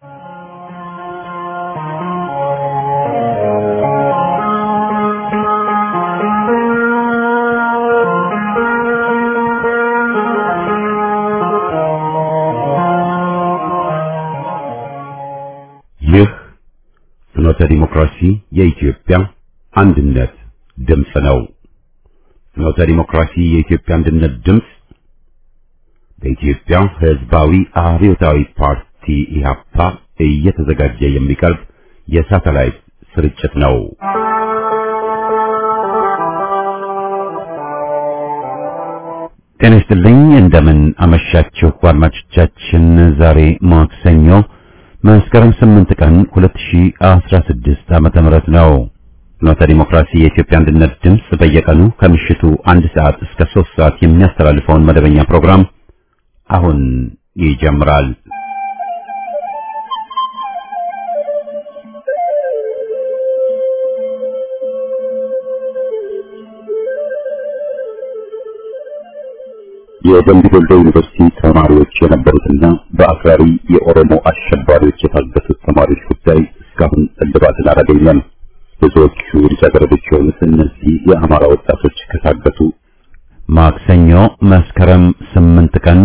ይህ ፍኖተ ዲሞክራሲ የኢትዮጵያ አንድነት ድምፅ ነው። ፍኖተ ዲሞክራሲ የኢትዮጵያ አንድነት ድምፅ በኢትዮጵያ ሕዝባዊ አብዮታዊ ፓርቲ ኢህአፓ እየተዘጋጀ የሚቀርብ የሳተላይት ስርጭት ነው። ጤና ይስጥልኝ። እንደምን አመሻችሁ አድማጮቻችን። ዛሬ ማክሰኞ መስከረም 8 ቀን 2016 ዓመተ ምህረት ነው። ፍኖተ ዲሞክራሲ የኢትዮጵያ አንድነት ድምፅ በየቀኑ ከምሽቱ አንድ ሰዓት እስከ 3 ሰዓት የሚያስተላልፈውን መደበኛ ፕሮግራም አሁን ይጀምራል። የደምቢ ዶሎ ዩኒቨርሲቲ ተማሪዎች የነበሩትና በአክራሪ የኦሮሞ አሸባሪዎች የታገቱት ተማሪዎች ጉዳይ እስካሁን እልባትን አላገኘም። ብዙዎቹ ልጃገረዶች የሆኑት እነዚህ የአማራ ወጣቶች ከታገቱ ማክሰኞ መስከረም 8 ቀን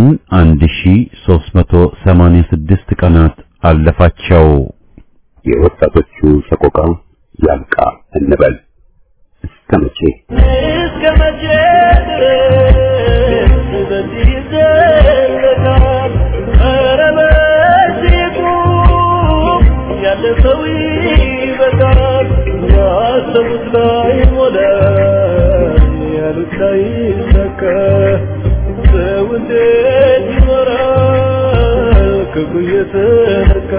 1386 ቀናት አለፋቸው። የወጣቶቹ ሰቆቃ ያልቃ እንበል እስከ መቼ እስከ መቼ ድረስ በዚህ ይዘለቃል? ኧረ በዚህ ቁም፣ ያለ ሰው ይበቃል። ያሰቡት ላይ ሞላ፣ ያሉት ላይ ሰካ። ሰው እንዴት ይኖራል ክፉ እየተነካ?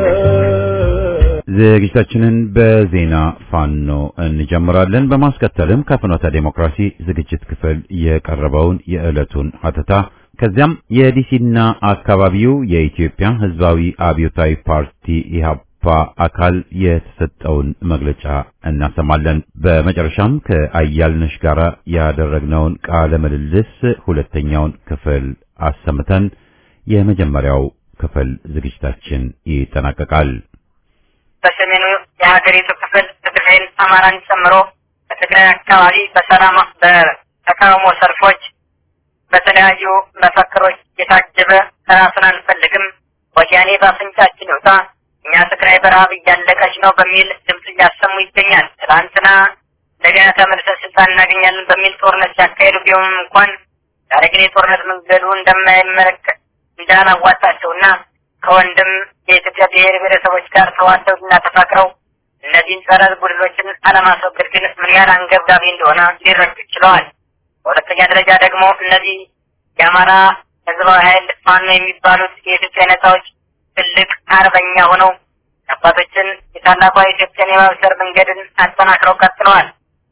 ዝግጅታችንን በዜና ፋኖ እንጀምራለን። በማስከተልም ከፍኖተ ዴሞክራሲ ዝግጅት ክፍል የቀረበውን የዕለቱን ሀተታ ከዚያም የዲሲና አካባቢው የኢትዮጵያ ሕዝባዊ አብዮታዊ ፓርቲ ኢህአፓ አካል የተሰጠውን መግለጫ እናሰማለን። በመጨረሻም ከአያልነሽ ጋር ያደረግነውን ቃለ ምልልስ ሁለተኛውን ክፍል አሰምተን የመጀመሪያው ክፍል ዝግጅታችን ይጠናቀቃል። በሰሜኑ የሀገሪቱ ክፍል ትግራይን አማራን ጨምሮ በትግራይ አካባቢ በሰላም በተቃውሞ ሰልፎች በተለያዩ መፈክሮች የታጀበ ራሱን አንፈልግም፣ ወያኔ በአፍንጫችን ይውጣ፣ እኛ ትግራይ በረሀብ እያለቀች ነው በሚል ድምፅ እያሰሙ ይገኛል። ትናንትና እንደገና ተመልሰን ስልጣን እናገኛለን በሚል ጦርነት ሲያካሄዱ ቢሆንም እንኳን ዛሬ ግን የጦርነት መንገዱ እንደማይመለከት እንዳላዋጣቸውና ከወንድም የኢትዮጵያ ብሔር ብሔረሰቦች ጋር ተዋደው እና ተፋቅረው እነዚህን ጸረ ቡድኖችን አለማስወገድ ግን ምን ያህል አንገብጋቢ እንደሆነ ሊረዱ ችለዋል። በሁለተኛ ደረጃ ደግሞ እነዚህ የአማራ ህዝባዊ ኃይል ፋኖ የሚባሉት የኢትዮጵያ ነጻዎች ትልቅ አርበኛ ሆነው አባቶችን የታላቋ ኢትዮጵያን የማብሰር መንገድን አጠናክረው ቀጥለዋል።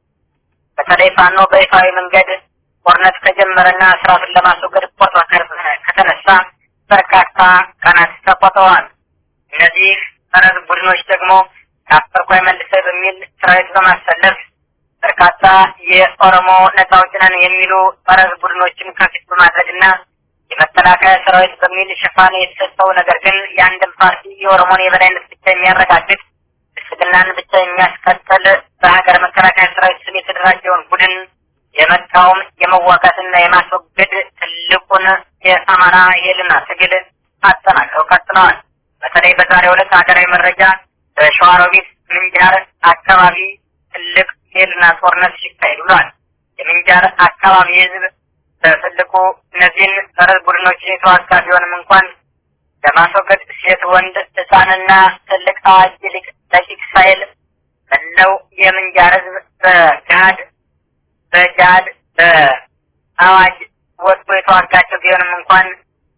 በተለይ ፋኖ በይፋዊ መንገድ ጦርነት ከጀመረና ስርዓቱን ለማስወገድ ቆርጦ ከተነሳ በርካታ ቀናት ተቆጥረዋል። እነዚህ ጸረ ቡድኖች ደግሞ ከአስቸኳይ መልሰው በሚል ሰራዊት በማሰለፍ በርካታ የኦሮሞ ነጻ አውጪ ነን የሚሉ ጸረ ቡድኖችን ከፊት በማድረግና የመከላከያ ሰራዊት በሚል ሽፋን የተሰጠው ነገር ግን የአንድን ፓርቲ የኦሮሞን የበላይነት ብቻ የሚያረጋግጥ ብልጽግናን ብቻ የሚያስቀጥል በሀገር መከላከያ ሰራዊት ስም የተደራጀውን ቡድን የመቃወም የመዋጋትና የማስወገድ ትልቁን የአማራ የህልና ትግል አጠናክረው ቀጥለዋል። በተለይ በዛሬው ዕለት ሀገራዊ መረጃ በሸዋሮቢት ምንጃር አካባቢ ትልቅ የህልና ጦርነት ሲካሄድ ብሏል። የምንጃር አካባቢ ህዝብ በትልቁ እነዚህን ጸረ ቡድኖችን የተዋጋ ቢሆንም እንኳን ለማስወገድ ሴት፣ ወንድ፣ ህፃንና ትልቅ አዋቂ ሊቅ ደቂቅ ሳይል መላው የምንጃር ህዝብ በጋድ በጃድ በአዋጅ ወጥቶ የተዋጋቸው ቢሆንም እንኳን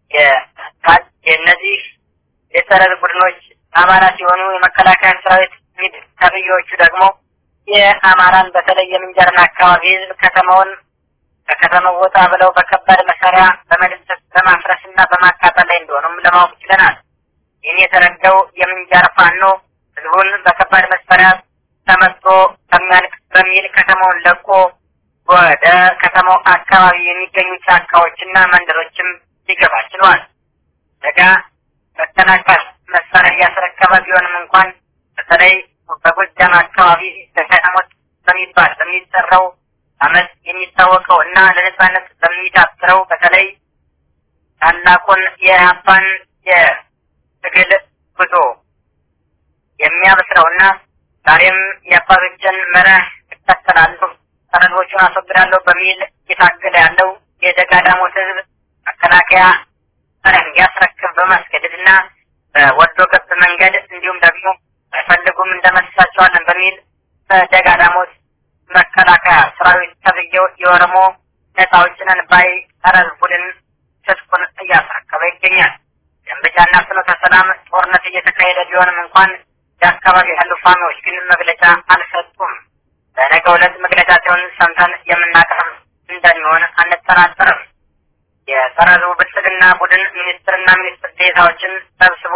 የእነዚህ የጸረ ቡድኖች አባላት የሆኑ የመከላከያ ሰራዊት ሚድ ተብዬዎቹ ደግሞ የአማራን በተለይ የምንጀርን አካባቢ ህዝብ ከተማውን ከከተማው ወጣ ብለው በከባድ መሳሪያ በመደምሰስ በማፍረስ እና በማቃጠል ላይ እንደሆኑም ለማወቅ ችለናል። ይህን የተረዳው የምንጃር ፋኖ ህዝቡን በከባድ መሳሪያ ተመቶ ከሚያልቅ በሚል ከተማውን ለቆ ወደ ከተማው አካባቢ የሚገኙ ጫካዎችና መንደሮችም ሊገባ ችሏል። ደጋ መከላከል መሳሪያ እያስረከበ ቢሆንም እንኳን በተለይ በጎጃም አካባቢ ከተሞት በሚባል በሚጠራው አመት የሚታወቀው እና ለነጻነት በሚታስረው በተለይ ታላቁን የአፓን የትግል ጉዞ የሚያበስረውና ዛሬም የአባቶችን መርህ እከተላለሁ ሰነዶቹን አስወግዳለሁ በሚል እየታገለ ያለው የደጋዳሞት ህዝብ መከላከያ እንዲያስረክብ በማስገደድና በወዶ ገብ መንገድ እንዲሁም ደግሞ አይፈልጉም እንደመስሳቸዋለን በሚል በደጋዳሞት መከላከያ ሰራዊት ተብዬው የኦሮሞ ነጻ አውጪ ነን ባይ ጸረ ቡድን ትጥቁን እያስረከበ ይገኛል። ደንበጫና ፍኖተ ሰላም ጦርነት እየተካሄደ ቢሆንም እንኳን የአካባቢ ያሉ ፋኖች ግን መግለጫ አልሰጡም። በነገው ዕለት መግለጫቸውን ሰምተን የምናቀርብ እንደሚሆን አንጠራጠርም። የጸረ ሕዝቡ ብልጽግና ቡድን ሚኒስትርና ሚኒስትር ዴታዎችን ሰብስቦ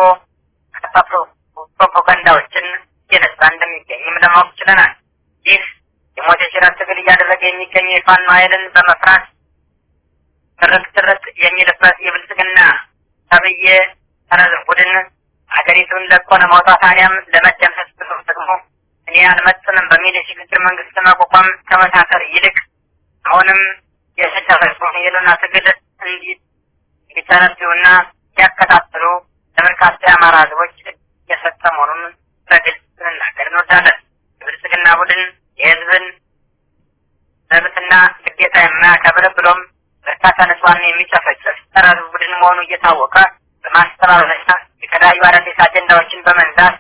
ፕሮፓጋንዳዎችን እየነሳ እንደሚገኝም ለማወቅ ችለናል። ይህ የሞት የሽረት ትግል እያደረገ የሚገኘው የፋኖ ኃይልን በመፍራት ትርክ ትርክ የሚልበት የብልጽግና ተብዬ ጸረ ሕዝብ ቡድን ሀገሪቱን ለቆ ለማውጣት አሊያም ለመደምሰስ ብሎ ደግሞ እኔ አልመጥንም በሚል የሽግግር መንግስት ለማቋቋም ከመታተር ይልቅ አሁንም የተደረገውን የህልውና ትግል እንዲተነብዩና ሲያከታትሉ ለበርካታ የአማራ ህዝቦች የሰጠ መሆኑን በግልጽ ልናገር እንወዳለን። የብልጽግና ቡድን የህዝብን መብትና ግዴታ የማያከብር ብሎም በርካታ ንጹሃን የሚጨፈጭፍ ጸረ ህዝብ ቡድን መሆኑ እየታወቀ በማስተባበልና የተለያዩ አዳዲስ አጀንዳዎችን በመንዛት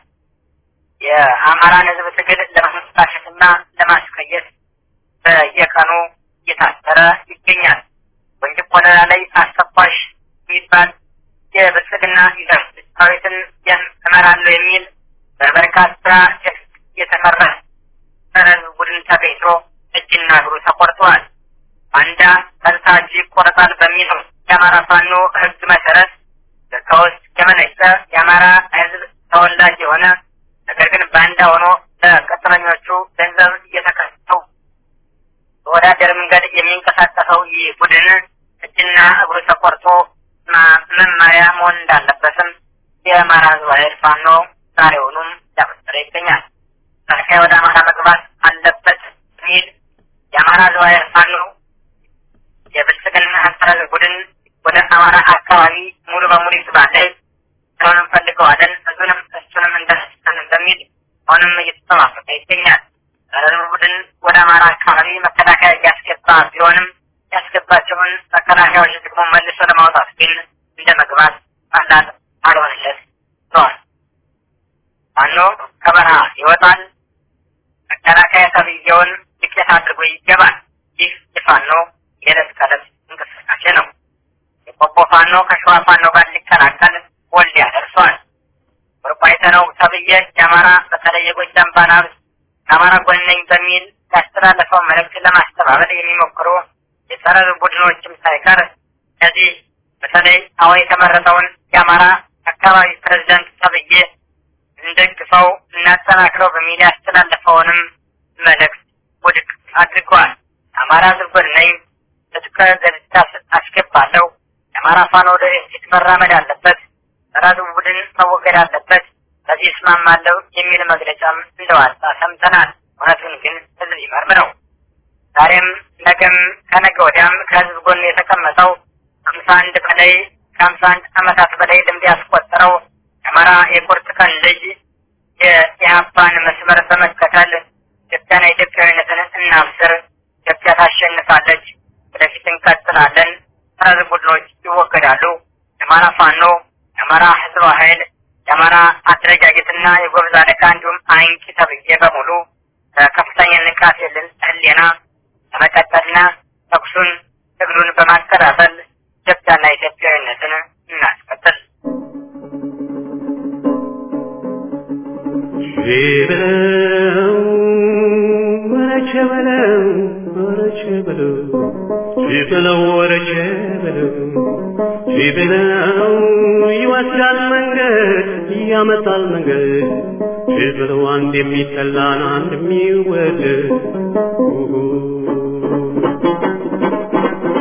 የአማራን ህዝብ ትግል ለማስታሸትና ለማስቀየስ በየቀኑ እየታሰረ ይገኛል። ወንጅብ ወለላ ላይ አስተኳሽ የሚባል የብልጽግና ሰራዊትን እመራለሁ የሚል በበርካታ የተፈራ ጸረ ህዝብ ቡድን ተገኝቶ እጅና እግሩ ተቆርጠዋል። ባንዳ ቀጥታ እጅ ይቆረጣል በሚለው የአማራ ፋኖ ህግ መሰረት ከውስጥ የመነጨ የአማራ ህዝብ ተወላጅ የሆነ ነገር ግን ባንዳ ሆኖ ለቅጥረኞቹ ገንዘብ እየተከሰው በወዳደር መንገድ የሚንቀሳቀሰው ይህ ቡድን እጅና እግሩ ተቆርጦ መመሪያ መሆን እንዳለበትም የአማራ ህዝብ ኃይል ፋኖ ዛሬውኑም እያበሰረ ይገኛል። መከላከያ ወደ አማራ መግባት አለበት የሚል የአማራ ህዝብ ኃይል ፋኖ የብልጽግና አሰራር ቡድን ወደ አማራ አካባቢ ሙሉ በሙሉ ይግባለን ስለሆነ እንፈልገዋለን እሱንም እሱንም እንደስን በሚል አሁንም እየተጠባበቀ ይገኛል። ህዝብ ቡድን ወደ አማራ አካባቢ መከላከያ እያስገባ ቢሆንም ያስገባቸውን መከላከያዎች ደግሞ መልሶ ለማውጣት ግን እንደ መግባት ቀላል አልሆንለት ብለዋል። ፋኖ ከበረሃ ይወጣል፣ መከላከያ ተብዬውን ዱቄት አድርጎ ይገባል። ይህ የፋኖ የዕለት ከዕለት እንቅስቃሴ ነው። የቆቦ ፋኖ ከሸዋ ፋኖ ጋር ሊቀላቀል ወልዲያ ደርሷል። ወርቋይተነው ተብዬ የአማራ በተለይ የጎጃም ባለሀብት ከአማራ ጎን ነኝ በሚል ያስተላለፈው መልእክት ለማስተባበል የሚሞክሩ የጸረ ቡድኖችም ሳይቀር እነዚህ በተለይ አሁን የተመረጠውን የአማራ አካባቢ ፕሬዝዳንት ተብዬ እንደግፈው እናጠናክረው በሚል ያስተላለፈውንም መልእክት ውድቅ አድርገዋል። አማራ ህዝብ ጎን ነኝ፣ ትጥቅ ገጽታ አስገባለሁ፣ የአማራ ፋኖ ወደ ፊት መራመድ አለበት፣ ጸረ ህዝብ ቡድን መወገድ አለበት፣ በዚህ እስማማለሁ የሚል መግለጫም እንደዋጣ ሰምተናል። እውነቱን ግን ህዝብ ይመርምረው። ዛሬም ነገም ከነገ ወዲያም ከህዝብ ጎን የተቀመጠው ሀምሳ አንድ በላይ ከሀምሳ አንድ ዓመታት በላይ ልምድ ያስቆጠረው የአማራ የቁርጥ ቀን ልጅ የኢህአፓን መስመር በመከተል ኢትዮጵያና ኢትዮጵያዊነትን እናብስር። ኢትዮጵያ ታሸንፋለች። ወደፊት እንቀጥላለን። ጸረ ቡድኖች ይወገዳሉ። የአማራ ፋኖ፣ የአማራ ህዝብ ኃይል፣ የአማራ አደረጃጀትና የጎበዝ አለቃ እንዲሁም አንቂ ተብዬ በሙሉ ከፍተኛ ንቃት የለን ህሊና ለመቀጠልና ተኩሱን ትግሉን በማቀጣጠል ኢትዮጵያና ኢትዮጵያዊነትን እናስቀጥል። ሺበለው ወረቸ በለው ወረቸ በለው ሺበለው ወረቸ በለው ሺበለው ይወስዳል መንገድ ያመጣል መንገድ ሺበለው አንድ የሚጠላን አንድ የሚወደድ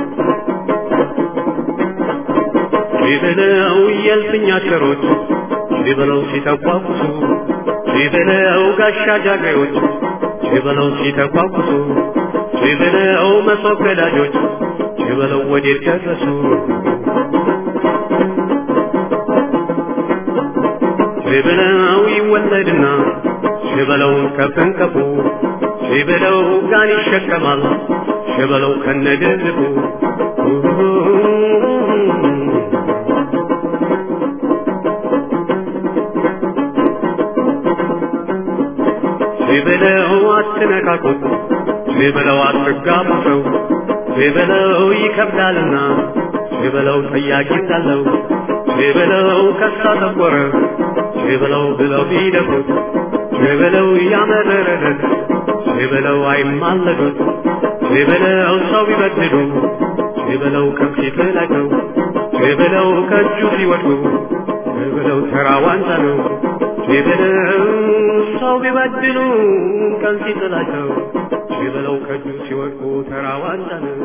ሺበለው የልፍኝ አሽከሮች ሺበለው ሲተቋቁሱ ሺበለው ጋሻ ጃግሬዎች ሺበለው ሲተቋቁሱ ሺበለው መሶብ ገዳጆች ሺበለው ወዴት ደረሱ ሺበለው ይወለድና ሺበለው ከፍንከፉ ሺበለው ጋን ይሸከማል ሺበለው ከነድርቡ ሺበለው አትነካኩት ሺበለው አትጋቡ ሰው ሺበለው ይከብዳልና ሺበለው ጠያቂ እንዳለው ሺበለው ከሳ ተቆረ ሺበለው ብለው ቢደፍሩት ሺበለው ያመረረለት ሺበለው አይማለዱት ሺበለው ሰው ቢበድሉ ሺበለው ከፊት ላይ ነው ሺበለው ከእጁ ሲወድቁ ሺበለው ተራ ዋንጫ ነው ሺበለው ሰው ቢበድሉ ቀን ሲጥላቸው ሺበለው ከእጁ ሲወድቁ ተራ ዋንጫ ነው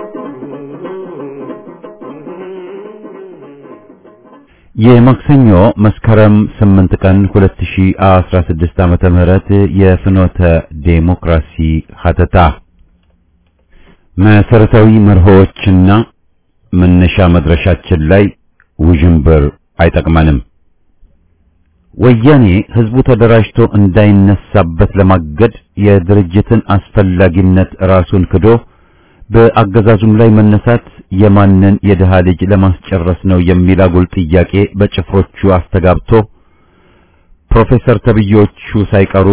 የማክሰኞ መስከረም 8 ቀን 2016 ዓመተ ምህረት የፍኖተ ዴሞክራሲ ሀተታ መሰረታዊ መርሆዎችና መነሻ መድረሻችን ላይ ውዥንብር አይጠቅመንም። ወያኔ ህዝቡ ተደራጅቶ እንዳይነሳበት ለማገድ የድርጅትን አስፈላጊነት ራሱን ክዶ በአገዛዙም ላይ መነሳት የማንን የድሃ ልጅ ለማስጨረስ ነው የሚል አጉል ጥያቄ በጭፍሮቹ አስተጋብቶ ፕሮፌሰር ተብዮቹ ሳይቀሩ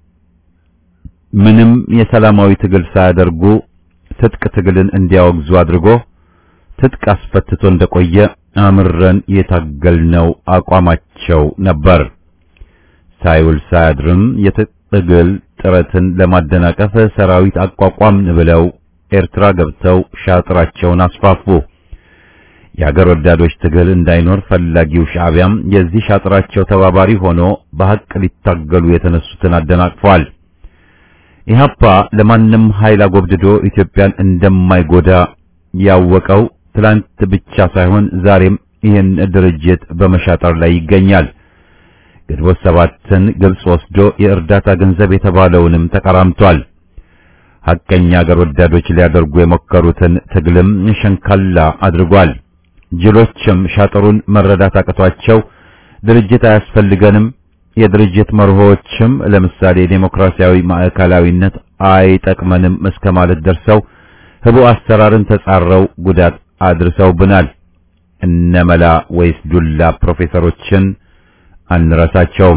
ምንም የሰላማዊ ትግል ሳያደርጉ ትጥቅ ትግልን እንዲያወግዙ አድርጎ ትጥቅ አስፈትቶ እንደቆየ አምረን የታገልነው አቋማቸው ነበር። ሳይውል ሳያድርም የትግል ጥረትን ለማደናቀፍ ሰራዊት አቋቋምን ብለው ኤርትራ ገብተው ሻጥራቸውን አስፋፉ። የአገር ወዳዶች ትግል እንዳይኖር ፈላጊው ሻዕቢያም የዚህ ሻጥራቸው ተባባሪ ሆኖ በሐቅ ሊታገሉ የተነሱትን አደናቅፏል። ኢህአፓ ለማንም ኃይል አጎብድዶ ኢትዮጵያን እንደማይጎዳ ያወቀው ትላንት ብቻ ሳይሆን ዛሬም ይህን ድርጅት በመሻጠር ላይ ይገኛል። ግንቦት ሰባትን ግብጽ ወስዶ የእርዳታ ገንዘብ የተባለውንም ተቀራምቷል። ሐቀኛ አገር ወዳዶች ሊያደርጉ የሞከሩትን ትግልም ሸንካላ አድርጓል። ጅሎችም ሻጥሩን መረዳት አቅቷቸው ድርጅት አያስፈልገንም፣ የድርጅት መርሆዎችም ለምሳሌ ዴሞክራሲያዊ ማዕከላዊነት አይጠቅመንም እስከ ማለት ደርሰው ህቡ አሰራርን ተጻረው ጉዳት አድርሰውብናል። እነመላ ወይስ ዱላ ፕሮፌሰሮችን አንረሳቸውም።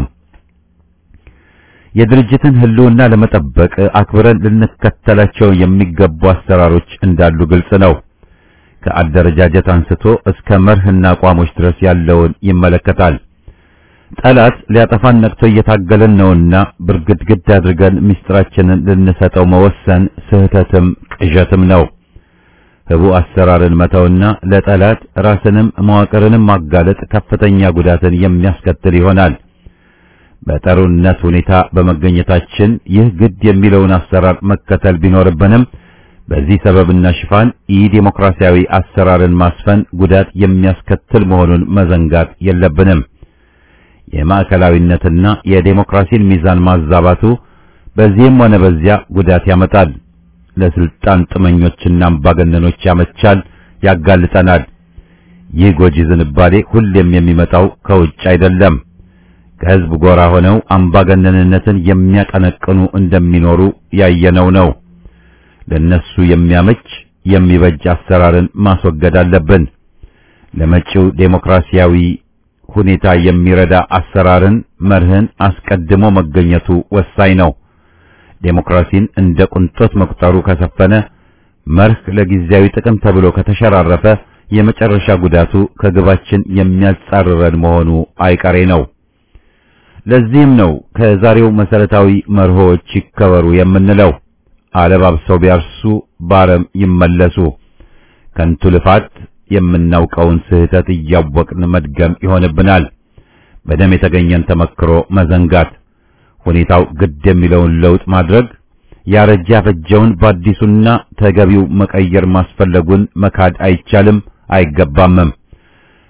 የድርጅትን ህልውና ለመጠበቅ አክብረን ልንከተላቸው የሚገቡ አሰራሮች እንዳሉ ግልጽ ነው። ከአደረጃጀት አንስቶ እስከ መርህና አቋሞች ድረስ ያለውን ይመለከታል። ጠላት ሊያጠፋን ነቅቶ እየታገለን ነውና ብርግድግድ አድርገን ምስጢራችንን ልንሰጠው መወሰን ስህተትም ቅዠትም ነው። ህቡ አሰራርን መተውና ለጠላት ራስንም መዋቅርንም ማጋለጥ ከፍተኛ ጉዳትን የሚያስከትል ይሆናል። በጠሩነት ሁኔታ በመገኘታችን ይህ ግድ የሚለውን አሰራር መከተል ቢኖርብንም በዚህ ሰበብና ሽፋን ኢ ዴሞክራሲያዊ አሰራርን ማስፈን ጉዳት የሚያስከትል መሆኑን መዘንጋት የለብንም። የማዕከላዊነትና የዴሞክራሲን ሚዛን ማዛባቱ በዚህም ሆነ በዚያ ጉዳት ያመጣል። ለስልጣን ጥመኞችና አምባገነኖች ያመቻል፣ ያጋልጠናል። ይህ ጎጂ ዝንባሌ ሁሌም የሚመጣው ከውጭ አይደለም። ከህዝብ ጎራ ሆነው አምባገነንነትን የሚያቀነቅኑ እንደሚኖሩ ያየነው ነው። ለነሱ የሚያመች የሚበጅ አሰራርን ማስወገድ አለብን። ለመጪው ዴሞክራሲያዊ ሁኔታ የሚረዳ አሰራርን መርህን አስቀድሞ መገኘቱ ወሳኝ ነው። ዴሞክራሲን እንደ ቁንጦት መቁጠሩ ከሰፈነ መርህ ለጊዜያዊ ጥቅም ተብሎ ከተሸራረፈ የመጨረሻ ጉዳቱ ከግባችን የሚያጻርረን መሆኑ አይቀሬ ነው። ለዚህም ነው ከዛሬው መሰረታዊ መርሆች ይከበሩ የምንለው። አለባብሰው ቢያርሱ ባረም ይመለሱ። ከንቱ ልፋት የምናውቀውን ስህተት እያወቅን መድገም ይሆንብናል። በደም የተገኘን ተመክሮ መዘንጋት፣ ሁኔታው ግድ የሚለውን ለውጥ ማድረግ፣ ያረጀ ያፈጀውን በአዲሱና ተገቢው መቀየር ማስፈለጉን መካድ አይቻልም አይገባምም።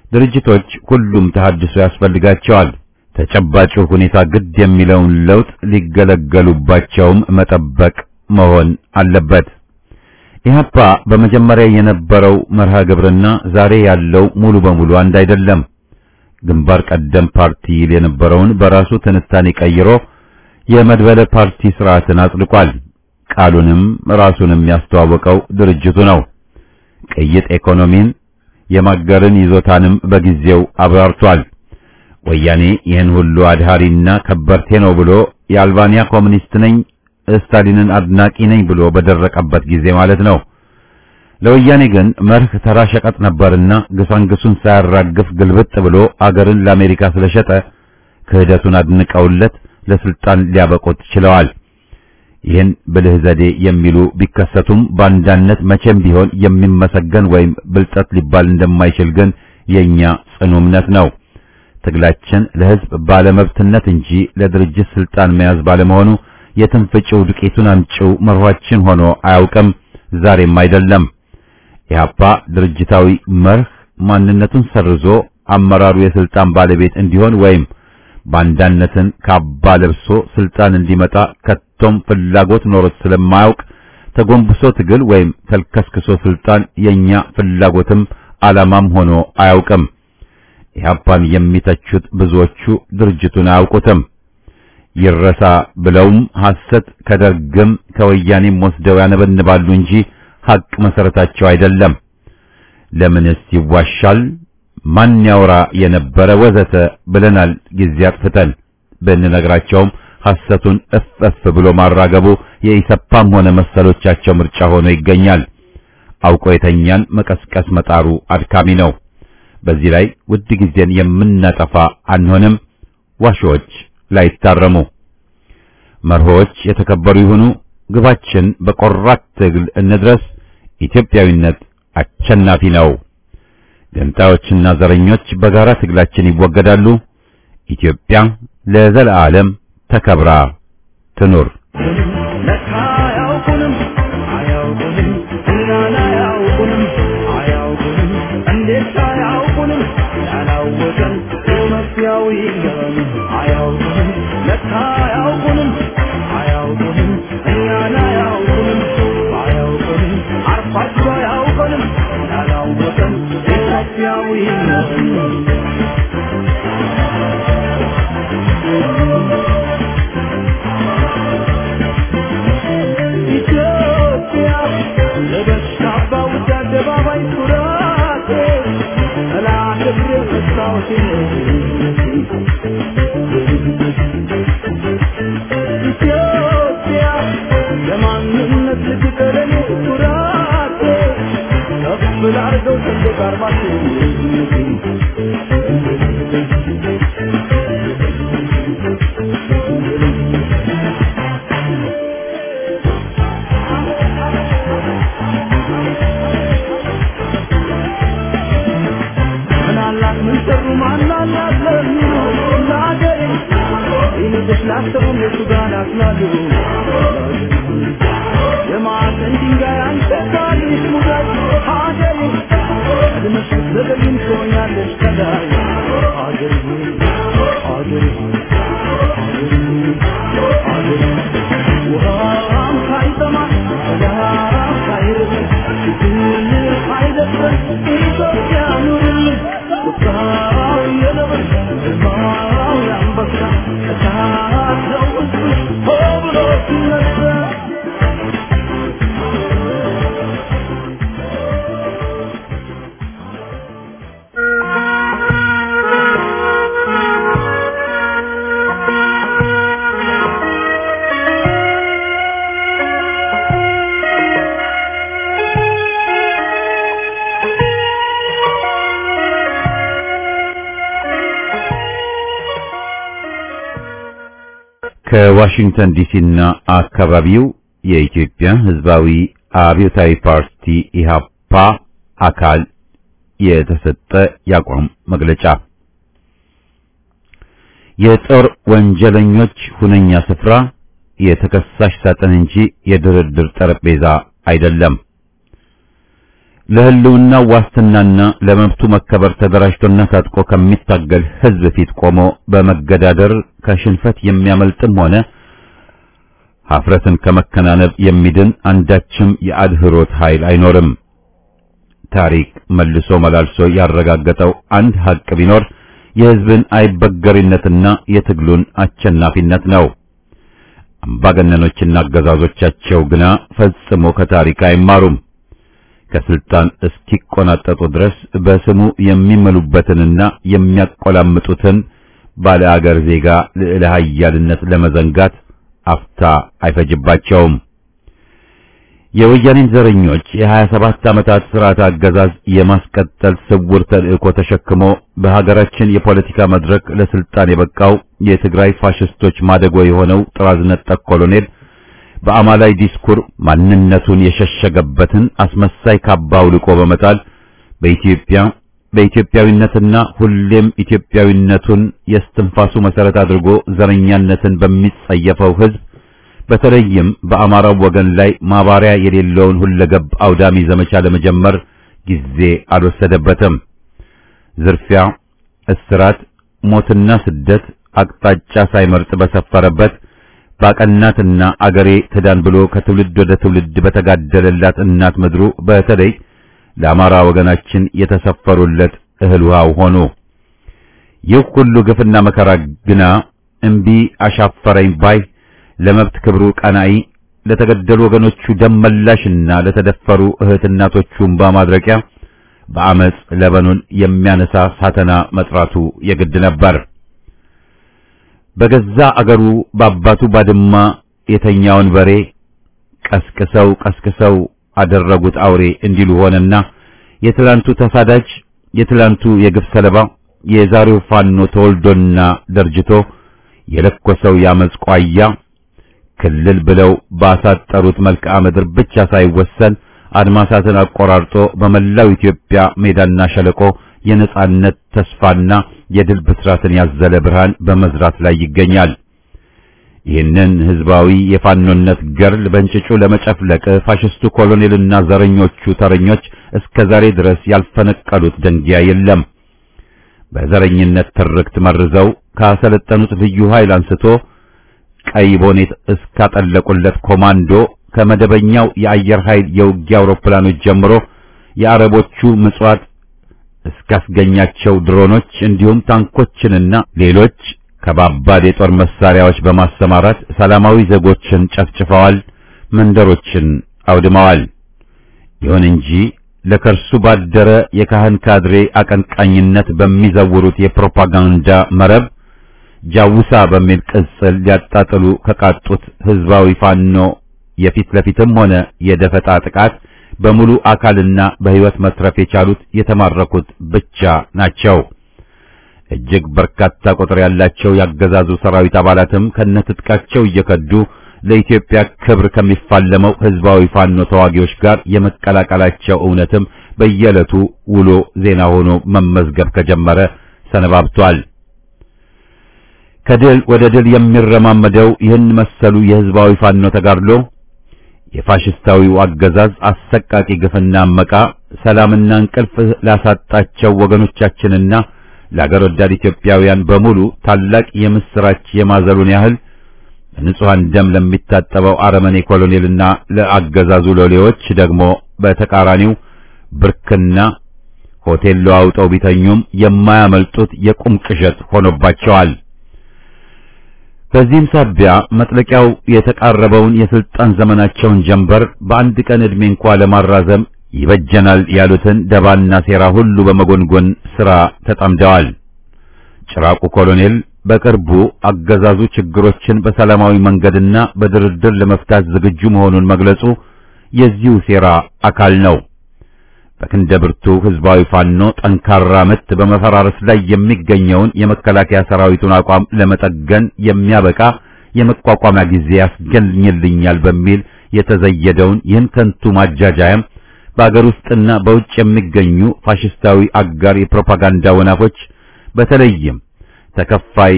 ድርጅቶች ሁሉም ተሐድሶ ያስፈልጋቸዋል። ተጨባጩ ሁኔታ ግድ የሚለውን ለውጥ ሊገለገሉባቸውም መጠበቅ መሆን አለበት። ኢህአፓ በመጀመሪያ የነበረው መርሃ ግብርና ዛሬ ያለው ሙሉ በሙሉ አንድ አይደለም። ግንባር ቀደም ፓርቲ ይል የነበረውን በራሱ ትንታኔ ቀይሮ የመድበለ ፓርቲ ስርዓትን አጽድቋል። ቃሉንም ራሱንም ያስተዋወቀው ድርጅቱ ነው። ቅይጥ ኢኮኖሚን የማገርን ይዞታንም በጊዜው አብራርቷል። ወያኔ ይህን ሁሉ አድሃሪና ከበርቴ ነው ብሎ የአልባንያ ኮሙኒስት ነኝ ስታሊንን አድናቂ ነኝ ብሎ በደረቀበት ጊዜ ማለት ነው። ለወያኔ ግን መርህ ተራ ሸቀጥ ነበርና ግሳንግሱን ሳያራግፍ ግልብጥ ብሎ አገርን ለአሜሪካ ስለሸጠ ክህደቱን አድንቀውለት ለስልጣን ሊያበቁት ችለዋል። ይህን ብልህ ዘዴ የሚሉ ቢከሰቱም ባንዳነት መቼም ቢሆን የሚመሰገን ወይም ብልጠት ሊባል እንደማይችል ግን የኛ ጽኑ እምነት ነው። ትግላችን ለሕዝብ ባለመብትነት እንጂ ለድርጅት ስልጣን መያዝ ባለመሆኑ የትንፍጭው ዱቄቱን አምጪው መርኋችን ሆኖ አያውቅም፣ ዛሬም አይደለም። ኢህአፓ ድርጅታዊ መርህ ማንነቱን ሰርዞ አመራሩ የስልጣን ባለቤት እንዲሆን ወይም ባንዳነትን ካባ ለብሶ ስልጣን እንዲመጣ ከቶም ፍላጎት ኖሮት ስለማያውቅ ተጎንብሶ ትግል ወይም ተልከስክሶ ስልጣን የኛ ፍላጎትም ዓላማም ሆኖ አያውቅም። ኢህአፓን የሚተቹት ብዙዎቹ ድርጅቱን አያውቁትም። ይረሳ ብለውም ሐሰት ከደርግም ከወያኔም ወስደው ያነበንባሉ እንጂ ሐቅ መሰረታቸው አይደለም። ለምንስ ይዋሻል? ማን ያውራ የነበረ ወዘተ ብለናል። ጊዜ አጥፍተን ብንነግራቸውም ሐሰቱን እፍ እፍ ብሎ ማራገቡ የኢሰፓም ሆነ መሰሎቻቸው ምርጫ ሆኖ ይገኛል። አውቆ የተኛን መቀስቀስ መጣሩ አድካሚ ነው። በዚህ ላይ ውድ ጊዜን የምናጠፋ አንሆንም። ዋሾች ላይታረሙ መርሆች የተከበሩ ይሁኑ። ግባችን በቆራት ትግል እንድረስ። ኢትዮጵያዊነት አሸናፊ ነው። ገንጣዮችና ዘረኞች በጋራ ትግላችን ይወገዳሉ። ኢትዮጵያ ለዘለዓለም ተከብራ ትኑር። ለካ አያውቁንም አያውቁንም እኛን አያውቁንም አያውቁንም እንዴት አያውቁንም ያላወቀን መፍያው ይገባል አያውቁንም ለካ አያውቁንም አያውቁንም እኛን አያውቁንም አያውቁንም አርፋቸው አያውቁንም ያላወቀን መፍያው ይገባል ኢትዮጵያ ለበሽታ ባውጃ አደባባይ ኩራቴ ጠላትሬ መስታወቴ ኢትዮጵያ ለማንነት ልትቀለኔ ኩራቴ ከፍ ላርገው ሰንደቅ ዓርማቴ ምናላት ምን ሰሩ ማናላት ለሚሉ ለአገሬ ይልቅስ ላሰቡ እነሱ ጋር ናትናሉ የማዕዘን ድንጋይ አንተ ታሪክ ሙዳይ ሀገሬ ቀድመሽ ብትዘገይም ትሆኛለሽ ከላይ ሀገሬ ሀገሬ ሀገሬ ውሃም ሳይጠማ ሰላም ሳይርብ ችግር ሳይደፍር ኢትዮጵያ ኑርልን ቁጣው የነብር ግርማው የአንበሳ እሳት ነው ውስጥሽ ሆ ብሎ ሲነሳ ከዋሽንግተን ዲሲና አካባቢው የኢትዮጵያ ሕዝባዊ አብዮታዊ ፓርቲ ኢሃፓ አካል የተሰጠ የአቋም መግለጫ የጦር ወንጀለኞች ሁነኛ ስፍራ የተከሳሽ ሳጥን እንጂ የድርድር ጠረጴዛ አይደለም። ለህልውና ዋስትናና ለመብቱ መከበር ተደራጅቶና ታጥቆ ከሚታገል ህዝብ ፊት ቆሞ በመገዳደር ከሽንፈት የሚያመልጥም ሆነ ሀፍረትን ከመከናነብ የሚድን አንዳችም የአድህሮት ኃይል አይኖርም። ታሪክ መልሶ መላልሶ ያረጋገጠው አንድ ሀቅ ቢኖር የህዝብን አይበገሪነትና የትግሉን አሸናፊነት ነው። አምባገነኖችና አገዛዞቻቸው ግና ፈጽሞ ከታሪክ አይማሩም። ከስልጣን እስኪቆናጠጡ ድረስ በስሙ የሚመሉበትንና የሚያቆላምጡትን ባለ አገር ዜጋ ልዕለ ኃያልነት ለመዘንጋት አፍታ አይፈጅባቸውም። የወያኔን ዘረኞች የሀያ ሰባት ዓመታት ስርዓት አገዛዝ የማስቀጠል ስውር ተልእኮ ተሸክሞ በሀገራችን የፖለቲካ መድረክ ለስልጣን የበቃው የትግራይ ፋሽስቶች ማደጎ የሆነው ጥራዝ ነጠቅ ኮሎኔል በአማላይ ዲስኩር ማንነቱን የሸሸገበትን አስመሳይ ካባ አውልቆ በመጣል በኢትዮጵያ በኢትዮጵያዊነትና ሁሌም ኢትዮጵያዊነቱን የስትንፋሱ መሰረት አድርጎ ዘረኛነትን በሚጸየፈው ህዝብ በተለይም በአማራው ወገን ላይ ማባሪያ የሌለውን ሁለገብ አውዳሚ ዘመቻ ለመጀመር ጊዜ አልወሰደበትም። ዝርፊያ፣ እስራት፣ ሞትና ስደት አቅጣጫ ሳይመርጥ በሰፈረበት ባቀናትና አገሬ ትዳን ብሎ ከትውልድ ወደ ትውልድ በተጋደለላት እናት ምድሩ በተለይ ለአማራ ወገናችን የተሰፈሩለት እህል ውሃው ሆኑ። ይህ ሁሉ ግፍና መከራ ግና እምቢ አሻፈረኝ ባይ ለመብት ክብሩ ቀናኢ ለተገደሉ ወገኖቹ ደም መላሽና ለተደፈሩ እህት እናቶቹ እንባ ማድረቂያ በአመጽ ለበኑን የሚያነሳ ሳተና መጥራቱ የግድ ነበር። በገዛ አገሩ በአባቱ ባድማ የተኛውን በሬ ቀስቅሰው ቀስቅሰው አደረጉት አውሬ እንዲሉ ሆነና የትላንቱ ተሳዳጅ የትላንቱ የግፍ ሰለባ የዛሬው ፋኖ ተወልዶና ደርጅቶ የለኮሰው ያመጽ ቋያ ክልል ብለው ባሳጠሩት መልክዓ ምድር ብቻ ሳይወሰን አድማሳትን አቆራርጦ በመላው ኢትዮጵያ ሜዳና ሸለቆ የነጻነት ተስፋና የድል ብስራትን ያዘለ ብርሃን በመዝራት ላይ ይገኛል። ይህንን ህዝባዊ የፋኖነት ገርል በእንጭጩ ለመጨፍለቅ ፋሽስቱ ኮሎኔልና ዘረኞቹ ተረኞች እስከ ዛሬ ድረስ ያልፈነቀሉት ደንጊያ የለም። በዘረኝነት ትርክት መርዘው ካሰለጠኑት ልዩ ኃይል አንስቶ ቀይ ቦኔት እስካጠለቁለት ኮማንዶ ከመደበኛው የአየር ኃይል የውጊያ አውሮፕላኖች ጀምሮ የአረቦቹ ምጽዋት እስካስገኛቸው ድሮኖች እንዲሁም ታንኮችንና ሌሎች ከባባድ የጦር መሳሪያዎች በማሰማራት ሰላማዊ ዜጎችን ጨፍጭፈዋል፣ መንደሮችን አውድመዋል። ይሁን እንጂ ለከርሱ ባደረ የካህን ካድሬ አቀንቃኝነት በሚዘውሩት የፕሮፓጋንዳ መረብ ጃውሳ በሚል ቅጽል ሊያጣጥሉ ከቃጡት ህዝባዊ ፋኖ የፊት ለፊትም ሆነ የደፈጣ ጥቃት በሙሉ አካልና በህይወት መትረፍ የቻሉት የተማረኩት ብቻ ናቸው። እጅግ በርካታ ቁጥር ያላቸው ያገዛዙ ሰራዊት አባላትም ከነትጥቃቸው እየከዱ ለኢትዮጵያ ክብር ከሚፋለመው ህዝባዊ ፋኖ ተዋጊዎች ጋር የመቀላቀላቸው እውነትም በየዕለቱ ውሎ ዜና ሆኖ መመዝገብ ከጀመረ ሰነባብቷል። ከድል ወደ ድል የሚረማመደው ይህን መሰሉ የህዝባዊ ፋኖ ተጋድሎ የፋሽስታዊው አገዛዝ አሰቃቂ ግፍና አመቃ ሰላምና እንቅልፍ ላሳጣቸው ወገኖቻችንና ለአገር ወዳድ ኢትዮጵያውያን በሙሉ ታላቅ የምስራች የማዘሉን ያህል በንጹሐን ደም ለሚታጠበው አረመኔ ኮሎኔልና ለአገዛዙ ሎሌዎች ደግሞ በተቃራኒው ብርክና ሆቴል ለዋውጠው ቢተኙም የማያመልጡት የቁም ቅዠት ሆኖባቸዋል። በዚህም ሳቢያ መጥለቂያው የተቃረበውን የስልጣን ዘመናቸውን ጀንበር በአንድ ቀን ዕድሜ እንኳ ለማራዘም ይበጀናል ያሉትን ደባና ሴራ ሁሉ በመጎንጎን ሥራ ተጠምደዋል። ጭራቁ ኮሎኔል በቅርቡ አገዛዙ ችግሮችን በሰላማዊ መንገድና በድርድር ለመፍታት ዝግጁ መሆኑን መግለጹ የዚሁ ሴራ አካል ነው። በክንደ ብርቱ ህዝባዊ ፋኖ ጠንካራ ምት በመፈራረስ ላይ የሚገኘውን የመከላከያ ሰራዊቱን አቋም ለመጠገን የሚያበቃ የመቋቋሚያ ጊዜ ያስገኝልኛል በሚል የተዘየደውን ይህን ከንቱ ማጃጃያም በአገር ውስጥና በውጭ የሚገኙ ፋሽስታዊ አጋር የፕሮፓጋንዳ ወናፎች በተለይም ተከፋይ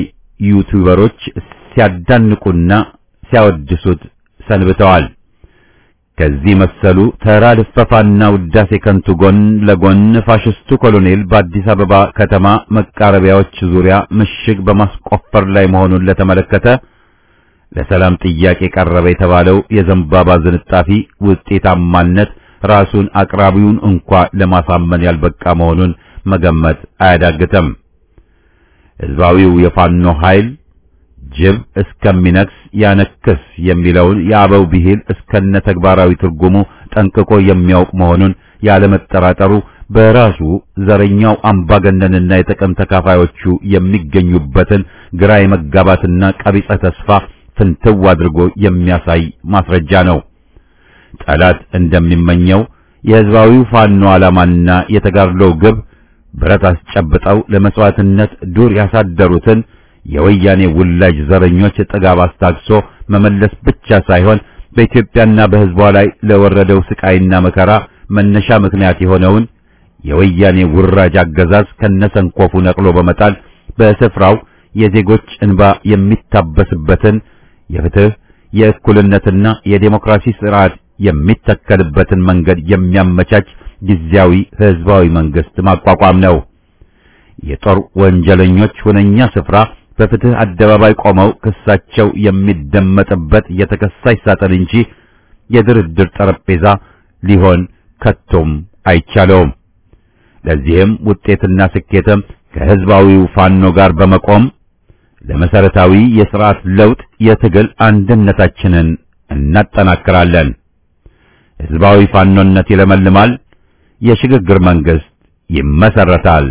ዩቲዩበሮች ሲያዳንቁና ሲያወድሱት ሰንብተዋል። ከዚህ መሰሉ ተራ ልፈፋና ውዳሴ ከንቱ ጎን ለጎን ፋሽስቱ ኮሎኔል በአዲስ አበባ ከተማ መቃረቢያዎች ዙሪያ ምሽግ በማስቆፈር ላይ መሆኑን ለተመለከተ ለሰላም ጥያቄ ቀረበ የተባለው የዘንባባ ዝንጣፊ ውጤታማነት ራሱን አቅራቢውን እንኳ ለማሳመን ያልበቃ መሆኑን መገመት አያዳግተም። ሕዝባዊው የፋኖ ኃይል ጅብ እስከሚነክስ ያነክስ የሚለውን የአበው ብሂል እስከነ ተግባራዊ ትርጉሙ ጠንቅቆ የሚያውቅ መሆኑን ያለመጠራጠሩ በራሱ ዘረኛው አምባገነንና የጥቅም ተካፋዮቹ የሚገኙበትን ግራ የመጋባትና ቀቢጸ ተስፋ ፍንትው አድርጎ የሚያሳይ ማስረጃ ነው። ጠላት እንደሚመኘው የሕዝባዊው ፋኖ ዓላማና የተጋድሎው ግብ ብረት አስጨብጠው ለመስዋዕትነት ዱር ያሳደሩትን የወያኔ ውላጅ ዘረኞች ጥጋብ አስታግሶ መመለስ ብቻ ሳይሆን በኢትዮጵያና በሕዝቧ ላይ ለወረደው ስቃይና መከራ መነሻ ምክንያት የሆነውን የወያኔ ውራጅ አገዛዝ ከነሰንኮፉ ነቅሎ በመጣል በስፍራው የዜጎች እንባ የሚታበስበትን የፍትህ የእኩልነትና የዴሞክራሲ ስርዓት የሚተከልበትን መንገድ የሚያመቻች ጊዜያዊ ህዝባዊ መንግስት ማቋቋም ነው። የጦር ወንጀለኞች ሁነኛ ስፍራ በፍትህ አደባባይ ቆመው ክሳቸው የሚደመጥበት የተከሳሽ ሳጥን እንጂ የድርድር ጠረጴዛ ሊሆን ከቶም አይቻለውም። ለዚህም ውጤትና ስኬትም ከህዝባዊው ፋኖ ጋር በመቆም ለመሰረታዊ የሥርዓት ለውጥ የትግል አንድነታችንን እናጠናክራለን። ህዝባዊ ፋኖነት ይለመልማል። የሽግግር መንግስት ይመሰረታል።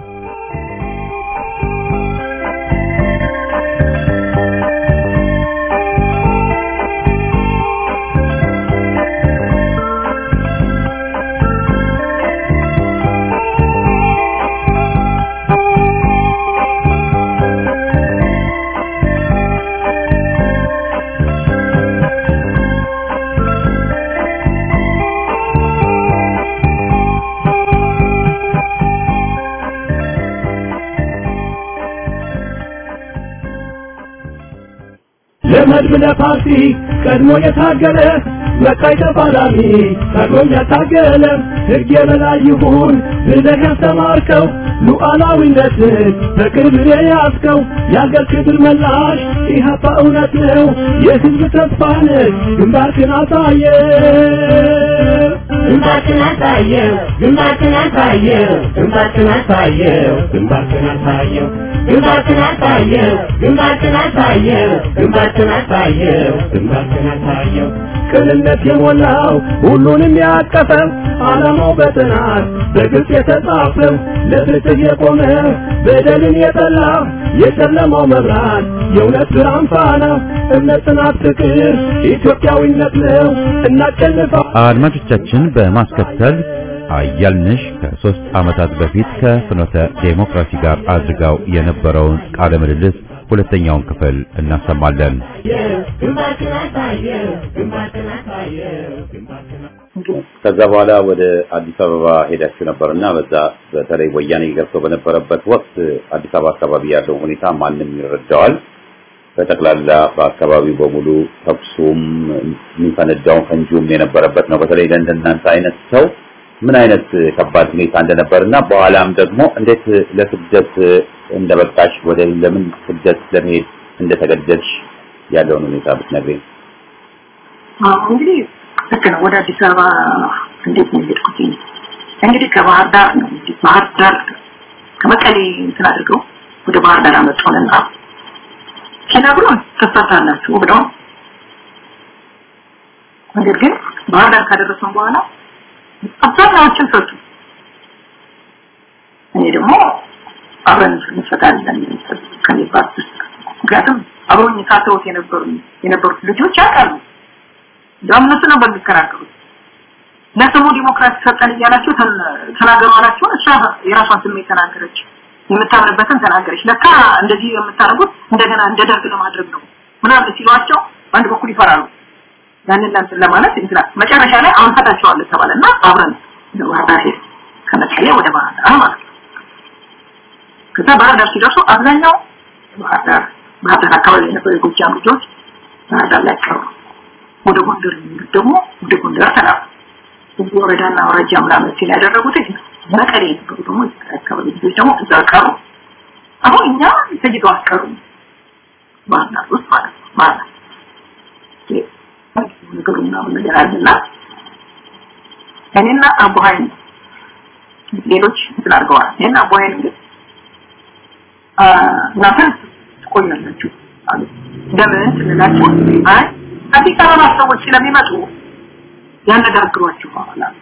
ለመድብለ ፓርቲ ቀድሞ የታገለ መቃይ ተፋላሚ ቀድሞ ያታገለ ሕግ የበላይ ይሁን ብለህ ያስተማርከው ሉዓላዊነትን በቅርብ የያዝከው የአገር ክብር መላሽ ኢህአፓ እውነት ነው የህዝብ ተስፋ ነህ ግንባርክን አሳየ ግንባርክን አሳየው ግንባርክን አሳየው ግንባርክን አሳየው ግንባርክን አሳየው ግንባርክን አሳየው ግንባርክን አሳየው ግንባርክን አሳየው ግንባርክን አሳየው ቅንነት የሞላው ሁሉንም ያቀፈው ዓላማው በጥናት በግልጽ የተጻፈው ለፍትህ የቆመ በደልን የጠላ የጨለማው መብራት የእውነት ብርሃን ፋና እምነት፣ ጽናት፣ ፍቅር ኢትዮጵያዊነት ነው። እናሸንፋለን። አድማጮቻችን በማስከተል አያልንሽ ከሶስት ዓመታት በፊት ከፍኖተ ዴሞክራሲ ጋር አድርጋው የነበረውን ቃለ ምልልስ ሁለተኛውን ክፍል እናሰማለን። ግንባርክን አሳየው ግንባርክን አሳየው ግንባርክን ከዛ በኋላ ወደ አዲስ አበባ ሄዳችሁ ነበርና በዛ በተለይ ወያኔ ገብቶ በነበረበት ወቅት አዲስ አበባ አካባቢ ያለው ሁኔታ ማንም ይረዳዋል። በጠቅላላ በአካባቢው በሙሉ ተኩሱም የሚፈነዳውን ፈንጂውም የነበረበት ነው። በተለይ ለእንደናንተ አይነት ሰው ምን አይነት ከባድ ሁኔታ እንደነበርና በኋላም ደግሞ እንዴት ለስደት እንደበቃሽ ወደ ለምን ስደት ለመሄድ እንደተገደድሽ ያለውን ሁኔታ ብትነግሪኝ። አዎ እንግዲህ ልክ ነው። ወደ አዲስ አበባ እንዴት ነው የሄድኩት? እንግዲህ ከባህር ዳር ነው እንግዲህ ባህር ዳር ከመቀሌ እንትን አድርገው ወደ ባህር ዳር አመጡንና ሲነግሩን ትፈታላችሁ ብለው ነገር ግን ባህር ዳር ካደረሱን በኋላ አብዛኛዎችን ፈቱ። እኔ ደግሞ አብረን እንፈታለን ከሚባል ምክንያቱም አብሮኝ ካተውት የነበሩ የነበሩት ልጆች ያውቃሉ። እንደውም እነሱ ነበር የሚከራከሩት። ለስሙ ዲሞክራሲ ሰጠን እያላችሁ ተናገሩ አላችሁ። እሷ የራሷን ስሜት ተናገረች፣ የምታምንበትን ተናገረች። ለካ እንደዚህ የምታደርጉት እንደገና እንደ ደርግ ለማድረግ ነው ምናምን ሲሏቸው በአንድ በኩል ይፈራሉ። ያንን ለእንትን ለማለት እንትና መጨረሻ ላይ አሁን ፈታቸዋለን ተባለና አብረን ወደ ባህር ዳር ሄድን። ከመቀሌ ወደ ባህር ዳር ማለት ነው። ከዛ ባህር ዳር ሲደርሱ አብዛኛው ባህር ዳር ባህር ዳር አካባቢ የነበሩ የጎጃም ልጆች ባህር ዳር ላይ ቀሩ። ወደ ጎንደር የሚሄዱት ደግሞ ወደ ጎንደር ተላኩ። እዚህ ወረዳና አውራጃ ምናምን ሲል ያደረጉት መቀሌ የነበሩ ደግሞ አካባቢ ልጆች ደግሞ እዛ ቀሩ። አሁን እኛ ተጅዶ አስቀሩ ባህርዳር ውስጥ ማለት ነው ማለት ነገሩ ምናምን ነገር አለና እኔና አቡሀይ ሌሎች እንትን አድርገዋል። እኔና አቡሀይ ግን እናንተ ትቆያላችሁ አሉ። ለምን ስንላቸው አይ አዲስ አበባ ሰዎች ስለሚመጡ ያነጋግሯችኋል አሉ።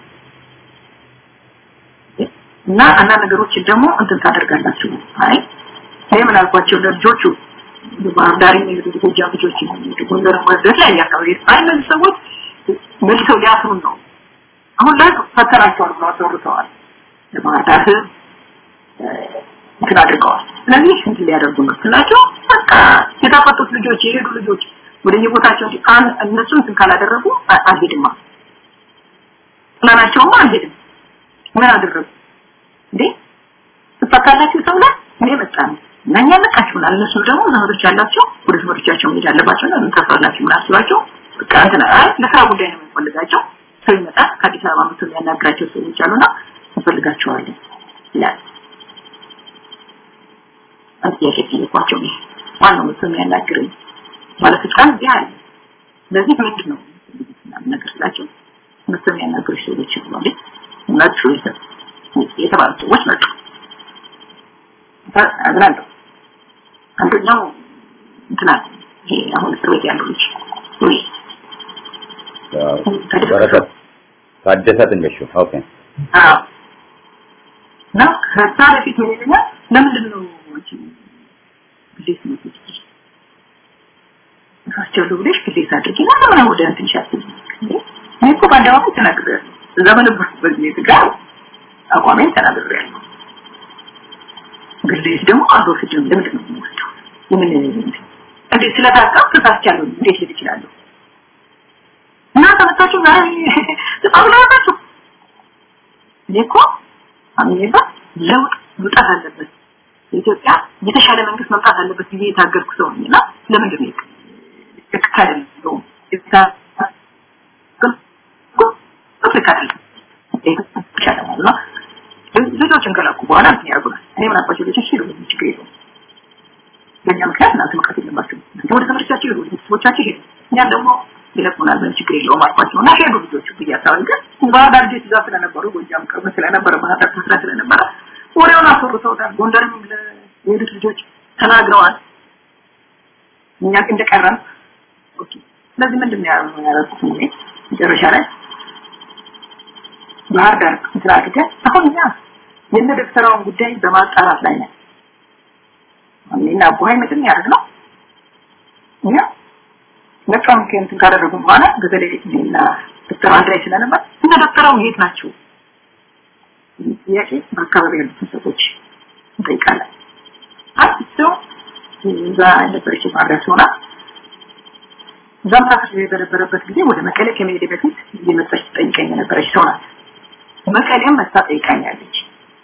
እና አንዳንድ ነገሮችን ደግሞ እንትን ታደርጋላችሁ። አይ እኔ ምን አልኳቸው ለልጆቹ ባህር ዳር የሚሄዱ ጎጃም ልጆች የሚሄዱ ጎንደር ወደት ላይ አካባቢ አይ እነዚህ ሰዎች መልሰው ሊያስሩን ነው። አሁን ላይ ፈተናቸውን ብለው አስወርተዋል። ለባህር ዳር ህዝብ እንትን አድርገዋል። ስለዚህ እንትን ሊያደርጉ ነው ስላቸው በቃ የታፈጡት ልጆች የሄዱ ልጆች ወደ የቦታቸው እነሱ እንትን ካላደረጉ አልሄድማ ጥላናቸውማ አልሄድም። ምን አደረጉ እንዴ? ትፈታላችሁ ተብላ እኔ መጣ ነው እና እኛ ነቃችሁናል። እነሱ ደግሞ ዘመዶች ያላቸው ወደ ዘመዶቻቸው መሄድ አለባቸው እና ምን ታስራላችሁ ምን አስባቸው በቃ እንትን አይ ለስራ ጉዳይ ነው የሚፈልጋቸው ሰው ይመጣል ከአዲስ አበባ መጥቶ የሚያናግራቸው ሰዎች አሉና እንፈልጋቸዋለን ይላል። ጥያቄ ጠየኳቸው። ማነው መጥቶ የሚያናግረኝ ማለት ህፃን እዚህ አለ። ስለዚህ ምንድን ነው ነገር ስላቸው መጥቶ የሚያናግሩ ሰዎች ይባሉ መጡ የተባሉ ሰዎች መጡ። አዝናለሁ። አንደኛው እንትና ይሄ አሁን እስር ቤት ያለው ልጅ ወይ በረከት ታደሰ ትንገሹ ኦኬ አዎ እና ከዛ በፊት ምን ይለኛል ለምንድን ነው አንቺ ግዴት ነው አስቻለሁ ብለሽ ግዴት አድርጊ እና ለምን ወደ እንትን ሻትኝ እኔ እኮ በአደባባይ ተናግሬያለሁ እዛ በነበርኩበት ቤት ጋር አቋሜን ተናግሬያለሁ ግዴት ደግሞ አልወስድም ለምንድን ነው የምወስደው የምን እንዴት ስለታቀም ተሳስቻለሁ እንዴት ልል እችላለሁ እና ተመታችሁ ዛሬ በጣም ላይ ናችሁ እኔ እኮ አምኜባ ለውጥ መምጣት አለበት የኢትዮጵያ የተሻለ መንግስት መምጣት አለበት ብዬ የታገልኩ ሰው ነኝ እና ለምንድን ነው ትክክል ነው ልጆችን ከላኩ በኋላ እንትን ያደርጉናል እኔ ምን አባቸው ልጆች ሄዱ ችግር የለውም በእኛ ምክንያት እናንተ መቅረት የለባቸው ወደ ትምህርታቸው ሄዱ ወደ ቤተሰቦቻቸው ሄዱ እኛም ደግሞ ይለቁናል ምንም ችግር የለውም አልኳቸው እና ሄዱ ልጆቹ ብያሳውን ግን ባህር ዳር ልጆች እዛ ስለነበሩ ጎጃም ቅርብ ስለነበረ ባህር ዳር ስራ ስለነበረ ወሬውን አስወርተውታል ጎንደርም የሄዱት ልጆች ተናግረዋል እኛ እንደቀረን ኦኬ ስለዚህ ምንድን ነው ያደረኩት እኔ መጨረሻ ላይ ባህር ዳር ስራ አድርገን አሁን እኛ የነ ደብተራውን ጉዳይ በማጣራት ላይ ነን እኔና አቡሀይ ምንድን ያደርግ ነው እኛ ነፃውን ከእንትን ካደረጉ በኋላ በተለይ እኔና ዶክተር አንድ ላይ ስለነበር እነ ዶክተራው የት ናቸው ጥያቄ በአካባቢ ያሉትን ሰዎች እንጠይቃለን አንድ ሰው እዛ የነበረች ማድረስ ሆና እዛም ታስር በነበረበት ጊዜ ወደ መቀሌ ከመሄድ በፊት እየመጣች ትጠይቀኝ የነበረች ሰው ናት መቀሌም መታ ጠይቃኛለች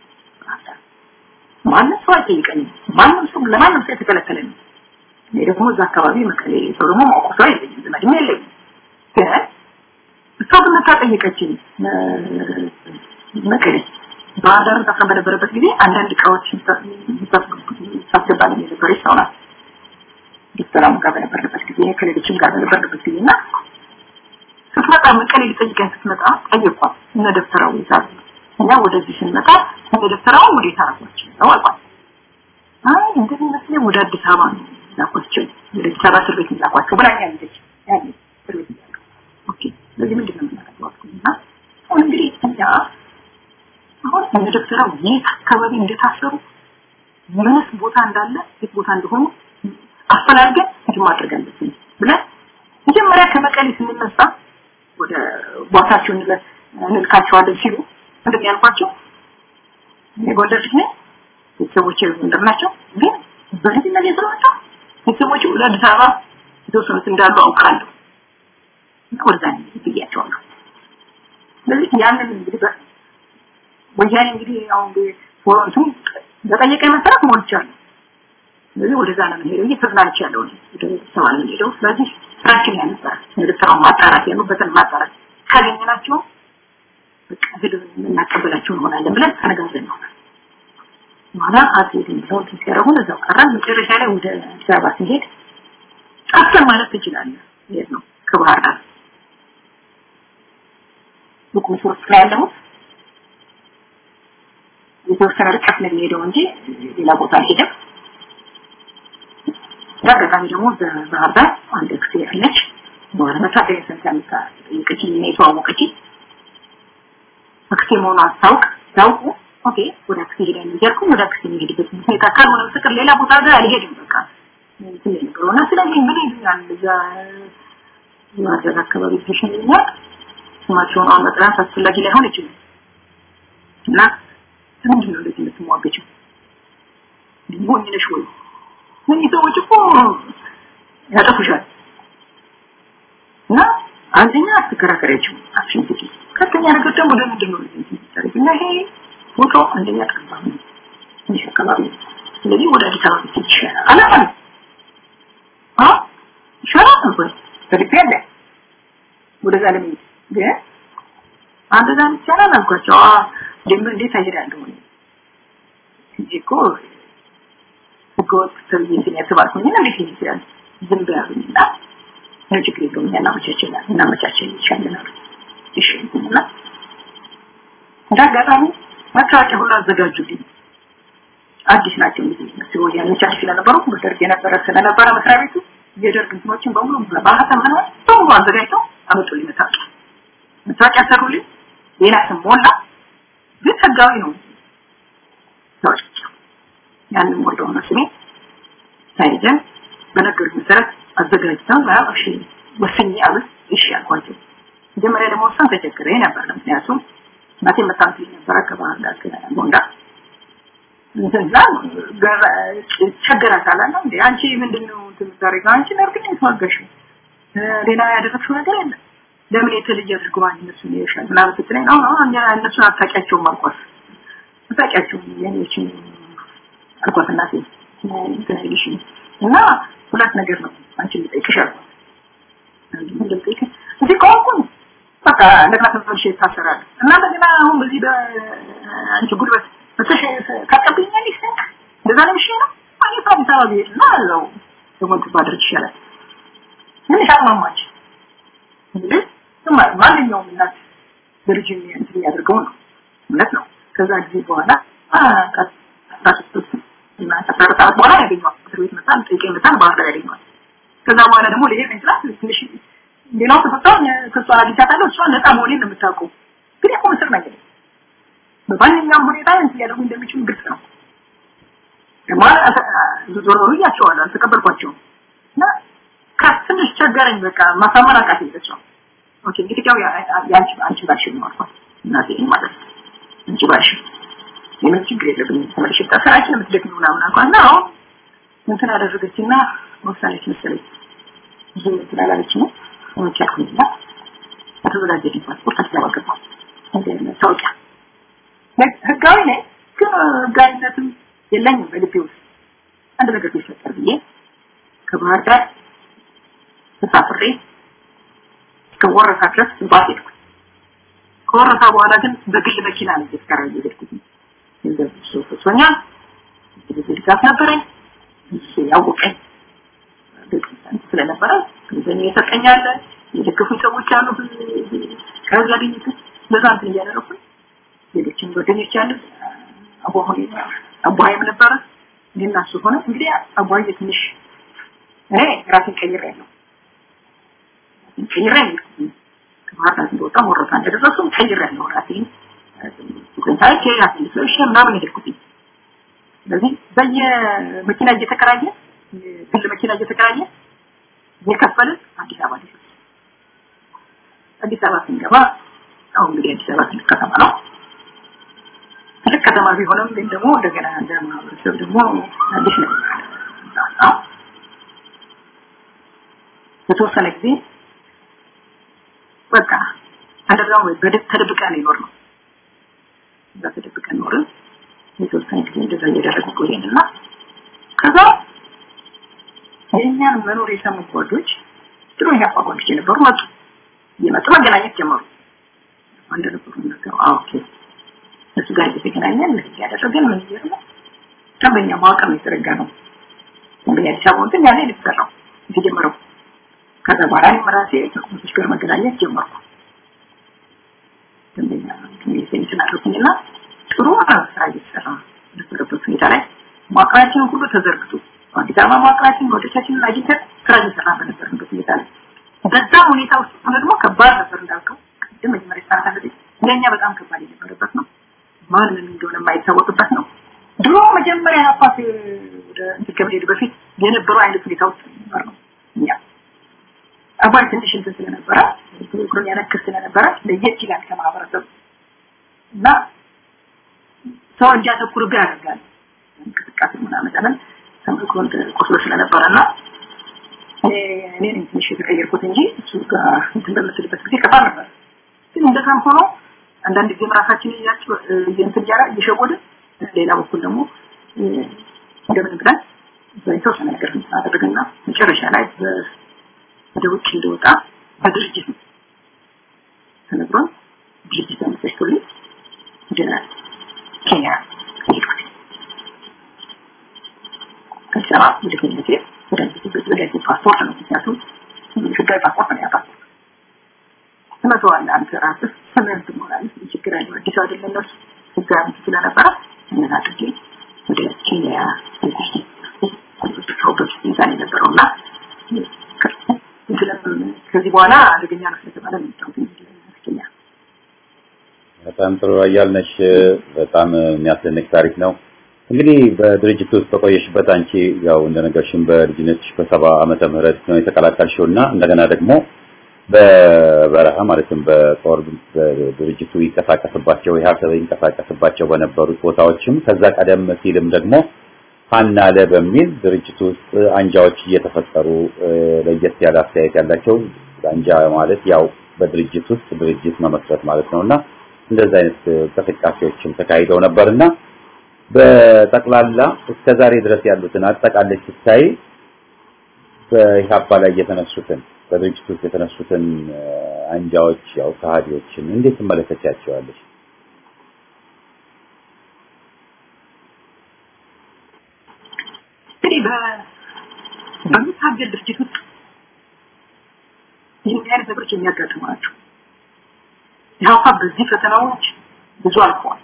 ማንም ሰው አይጠይቀኝም ማንም ሰው ለማንም ሰው የተከለከለ ነው እኔ ደግሞ እዛ አካባቢ መቀሌ ሰው ደግሞ ማውቀው ሰው የለኝም ዘመድም የለኝም ግን እሷ ግን መታ ጠየቀችኝ መቀሌ ባህር ዳር ታስራ በነበረበት ጊዜ አንዳንድ እቃዎች ሳስገባልን የነበረች ሰው ናት ዶክተራሙ ጋር በነበርንበት ጊዜ ከሌሎችም ጋር በነበርንበት ጊዜ እና ስትመጣ መቀሌ ሊጠይቀኝ ስትመጣ ጠየኳት እነ ደብተራው ይዛሉ እኛ ወደዚህ ስንመጣ እነ ደብተራው ወዴት አረጓቸው ነው አልኳት አይ እንደሚመስለኝ ወደ አዲስ አበባ ነው ላኳቸው ወደ አዲስ አበባ እስር ቤት ላኳቸው ብላኛለች ያኔ እስር ቤት እያለሁ ኦኬ ስለዚህ ምንድን ነው የምናደርገው አልኩኝና አሁን እንግዲህ እኛ አሁን እነ ደብተራው የት አካባቢ እንደታሰሩ ምንስ ቦታ እንዳለ የት ቦታ እንደሆኑ አፈላልገን እንትን ማድረግ አለብን ብለን መጀመሪያ ከመቀሌ ስንነሳ ወደ ቦታቸው እንልካቸዋለን ሲሉ ምንድን ያልኳቸው የጎንደር ልጅ ነኝ ቤተሰቦች ጎንደር ናቸው ግን በልጅነት ስለመጣ ቤተሰቦች ወደ አዲስ አበባ የተወሰኑት እንዳሉ አውቃለሁ እና ወደዛ ብያቸዋለሁ ስለዚህ ያንን እንግዲህ ወያኔ እንግዲህ አሁን ፎረንቱ በጠየቀኝ መሰረት ሞልቻለሁ ስለዚህ ወደዛ ነው የምንሄደው እየተዝናንቻለሁ ወደ ሰማ ነው የምንሄደው ስለዚህ ስራችን ያነበረ ኤርትራውን ማጣራት ያሉበትን ማጣራት ካገኘናቸው በቃ ሄደን እናቀበላቸው እንሆናለን ብለን ተነጋግረን ይሆናል። በኋላ አትሄድም ብለው እንትን ሲያደርጉን እዛው ቀረን። መጨረሻ ላይ ወደ አዲስ አበባ ስንሄድ ጠፍተን ማለት ትችላለህ። ይሄድ ነው ከባህር ዳር ቡክ መስወር ላይ ያለሁት የተወሰነ ርቀት ነው የሚሄደው እንጂ ሌላ ቦታ አልሄደም። በአጋጣሚ ደግሞ በባህር ዳር አንድ ጊዜ አለች በኋላ መታጠቢያ ሰንታ የምታጠይቀችኝ እና የተዋወቀችኝ አክስቴ መሆኗ አስታውቅ ያውቁ ኦኬ ወደ አክስቴ ሄዳለሁ እያልኩ ወደ አክስቴ የሚሄድበት ሁኔታ ካልሆነ በስተቀር ሌላ ቦታ ጋር አልሄድም። በቃ እንትን የነበረው እና ስለዚህ ምን ይሉኛል እዛ የማድረግ አካባቢ ተሸኝኛል። ስማቸውን አሁን መጥራት አስፈላጊ ላይሆን ይችላል እና ምንድን ነው እንደዚህ የምትሟገችው? ሞኝ ነሽ ወይ? እነዚህ ሰዎች እኮ ያጠፉሻል እና አንደኛ አትከራከሪያቸው አክሽን ስጪ። ሁለተኛ ነገር ደግሞ ለምንድን ነው እንደዚህ የምታደርጊ? እና ይሄ ፎቶ አንደኛ ጠባብ ነው ትንሽ አካባቢ ነው። ስለዚህ ወደ አዲስ አበባ ብትሄድ ይሻላል አላለም። አ ይሻላል ነበር በልቤ አለ ወደዛ ለመሄድ ግን አንደዛ ይቻላል አልኳቸው። አ ደግሞ እንዴት አይሄዳለሁ እኔ እንጂ እኮ ህገወጥ ተብዬ እንትን ያስባልኩኝ እና እንዴት ሊሄድ ይችላል? ዝም ብያሉኝና ነው ችግር የለውም እናመቻችላል እናመቻችል ይቻለናል። እሺ እና እንደ አጋጣሚ መታወቂያ ሁሉ አዘጋጁልኝ። አዲስ ናቸው እንግዲህ መስሎ ወያኔዎች አዲስ ስለነበሩ በደርግ የነበረ ስለነበረ መስሪያ ቤቱ የደርግ እንትኖችን በሙሉ በማህተም ሆነ በሙሉ አዘጋጅተው አመጡልኝ መታወቂያ መታወቂያ ሰሩልኝ። ሌላ ስም ሞላ፣ ግን ህጋዊ ነው ታወቂያ ያንን ሞላው ነው ስሜ ሳይዘን በነገሩት መሰረት አዘጋጅተው ያው እሺ ወስኜ አሉት። እሺ አልኳቸው። መጀመሪያ ደግሞ ወሰን ተቸግሬ ነበር። ምክንያቱም እናቴ መታምት ነበረ ከባህር ዳር ጎንዳ እንዛ ቸገራታል አለ እንዴ አንቺ ምንድነው የምታደርገው? አንቺ ነርግኝ የተዋጋሽው ሌላ ያደረግሽው ነገር የለም። ለምን የተለየ አድርጎ እነሱን ይሻል ምናምን ስትለኝ ነው ነው እነሱን አታውቂያቸውም አልኳት። አታውቂያቸውም የኔዎችን አልኳት እናቴ ትንሽ እና ሁለት ነገር ነው አንቺ ልጠይቅሽ አልኳት። ምንድን ልጠይቅሽ እዚህ ከሆንኩኝ በቃ እንደገና ተመልሼ እታሰራለሁ እና እንደገና አሁን በዚህ በአንቺ ጉልበት ብትሽ ታቀብኛለሽ እንደዛ ነው እሺ ነው እኔ ከአዲስ አበባ ብሄድ እና እዛው ደግሞ ባደርግ ይሻላል ትንሽ አቅማማች እንግዲህ ማንኛውም እናት ልጅ እንትን የሚያደርገው ነው እውነት ነው ከዛ ጊዜ በኋላ እና ከአስራ ሰዓት በኋላ ያገኘዋል እስር ቤት መጣ ጠይቀኝ መጣ ባህር ዳር ያገኘዋል ከዛ በኋላ ደግሞ ልሄድ ነው ይችላል ትንሽ ሌላው ተፈቷል ክሷን አግኝቻታለሁ እሷን ነፃ መሆኔን ነው የምታውቀው ግን ያው ምስር ነገር በማንኛውም ሁኔታ እንትን ሊያደርጉ እንደሚችሉ ግልጽ ነው ማለት ዞር ዞር እያቸዋለሁ አልተቀበልኳቸውም እና ከትንሽ ቸገረኝ በቃ ማሳመን አቃተኝ በሷ ኦኬ እንግዲህ ያው ያንቺ አንቺ ባልሽ ነው አልኳት እናቴ ማለት ነው አንቺ ባልሽ የምን ችግር የለብኝም ተመልሼ ስራችን የምትደግሚ ምናምን አልኳት እና አሁን እንትን አደረገችና ወሳነች መሰለኝ ብዙ እንትን አላለች ነው ሆኖች ያልኩኝና ከተዘጋጀልኝ ፓስፖርት አዲስ አበባ ገባሁ መታወቂያ ህጋዊ ነኝ ግን ህጋዊነትም የለኝም በልቤ ውስጥ አንድ ነገር ቢፈጠር ብዬ ከባህር ዳር ተሳፍሬ እስከ ወረታ ድረስ ባስ ሄድኩ ከወረታ በኋላ ግን በግል መኪና ነው እየተከራ እየሄድኩት ገንዘብ እሱ ፍሶኛል ብዙ ድጋፍ ነበረኝ እሱ ያወቀኝ ስለነበረ ገንዘብ የሰጠኛለ የደገፉኝ ሰዎች አሉ ከዛ ግኝት በዛ እንትን እያደረኩኝ ሌሎችም ጓደኞች አሉ አቧሆን አቧይም ነበረ እኔና እሱ ሆነ እንግዲህ አቧይ ትንሽ እኔ ራሴን ቀይሬ ነው ቀይሬ ነው ከባህር ዳር እንደወጣ ወረታ እንደደረሱ ቀይሬ ነው ራሴን ኮንታክት ራሴን ልሰሽ ምናምን ሄድኩኝ ስለዚህ በየመኪና እየተከራየ ግል መኪና እየተከራየ የከፈልን አዲስ አበባ ደረስ አዲስ አበባ ስንገባ አሁን እንግዲህ አዲስ አበባ ትልቅ ከተማ ነው ትልቅ ከተማ ቢሆንም ግን ደግሞ እንደገና እንደ ማህበረሰብ ደግሞ አዲስ ነው በተወሰነ ጊዜ በቃ አንደርጋው በደብ ተደብቀን ይኖር ነው እዛ ተደብቀን ኖርን የተወሰነ ጊዜ እንደዛ እየደረገ ቆየንና ከዛ የእኛን መኖር የሰሙ ጓዶች ድሮ ኢህአፓ ጓዶች የነበሩ መጡ እየመጡ መገናኘት ጀመሩ አንድ ነበሩ ነገሩ ኦኬ እሱ ጋር እየተገናኘን እያደረገን ምን እየሆነ ደንበኛ መዋቅር ነው የተዘረጋ ነው ደንበኛ አዲስ አበባ እንትን ያኔ የተሰራው የተጀመረው ከዛ በኋላ እኔም ራሴ ከኮሚቴዎች ጋር መገናኘት ጀመርኩ ደንበኛ ሚኒስቴር አደረኩኝና ጥሩ ስራ እየተሰራ ነበረበት ሁኔታ ላይ መዋቅራችንን ሁሉ ተዘርግቶ አዲስ አበባ መዋቅራችን ወደቻችንን አግኝተን ስራ እየሰራ በነበርንበት ሁኔታ ላይ በዛ ሁኔታ ውስጥ ሆነ ደግሞ ከባድ ነበር እንዳልከው ቅድም መጀመሪያ ሰዓት አለ ለእኛ በጣም ከባድ የነበረበት ነው ማን ምን እንደሆነ የማይታወቅበት ነው ድሮ መጀመሪያ አባት ወደ እንትን ከመሄዱ በፊት የነበረው አይነት ሁኔታ ውስጥ ነበር ነው እኛ አባይ ትንሽ እንትን ስለነበረ ፕሮግራም ያነክር ስለነበረ ለየት ይላል ከማህበረሰቡ እና ሰው እንዲያተኩርብህ ያደርጋል እንቅስቃሴ ምናምን ለምን ተመክሮ ቆስሎ ስለነበረ እና እኔ ነኝ ትንሽ የተቀየርኩት እንጂ እሱ ጋር እንትን በምትልበት ጊዜ ከባድ ነበር ግን እንደዛም ሆኖ አንዳንድ ጊዜም ራሳችንን እያቸው እንትን እያለ እየሸወድን ሌላ በኩል ደግሞ እንደምን ብለን የተወሰነ ነገር አደረግና መጨረሻ ላይ ወደ ውጭ እንደወጣ በድርጅት ነው ተነግሮን ድርጅት ተመሰሽቶልኝ ወደ ኬንያ ሄድኩት ከአዲስ አበባ ወደ ኬንያ ሲሄድ ወደ ፓስፖርት ነው ምክንያቱም ህጋዊ ፓስፖርት ነው ያ ፓስፖርት ትመተዋለህ አንተ ራስህ ስምህን ትሞላለህ ችግር ያለው አዲስ አይደለም እነሱ ህጋዊ ስለነበረ ምን አድርጌ ወደ ኬንያ ሰውበት ሁኔታ ነው የነበረው እና ከዚህ በኋላ አደገኛ ነው ስለተባለ ነው ኬንያ በጣም ጥሩ አያልነሽ በጣም የሚያስደንቅ ታሪክ ነው እንግዲህ በድርጅት ውስጥ በቆየሽበት አንቺ ያው እንደነገርሽን በልጅነትሽ በሰባ ዓመተ ምህረት ነው የተቀላቀልሽው እና እንደገና ደግሞ በበረሃ ማለትም በጦር ድርጅቱ ይንቀሳቀስባቸው ኢህአሰብ ይንቀሳቀስባቸው በነበሩት ቦታዎችም ከዛ ቀደም ሲልም ደግሞ ሀና ለ በሚል ድርጅቱ ውስጥ አንጃዎች እየተፈጠሩ ለየት ያለ አስተያየት ያላቸው አንጃ ማለት ያው በድርጅት ውስጥ ድርጅት መመስረት ማለት ነውና እንደዚህ አይነት እንቅስቃሴዎችም ተካሂደው ነበርና በጠቅላላ እስከ ዛሬ ድረስ ያሉትን አጠቃላይ ስታይ በኢህአፓ ላይ የተነሱትን በድርጅት ውስጥ የተነሱትን አንጃዎች ያው ከሃዲዎችን እንዴት ትመለከቻቸዋለሽ? እንግዲህ በሚታገል ድርጅት ውስጥ ይህን አይነት ነገሮች የሚያጋጥሙ ናቸው። ኢህአፓ በዚህ ፈተናዎች ብዙ አልፈዋል።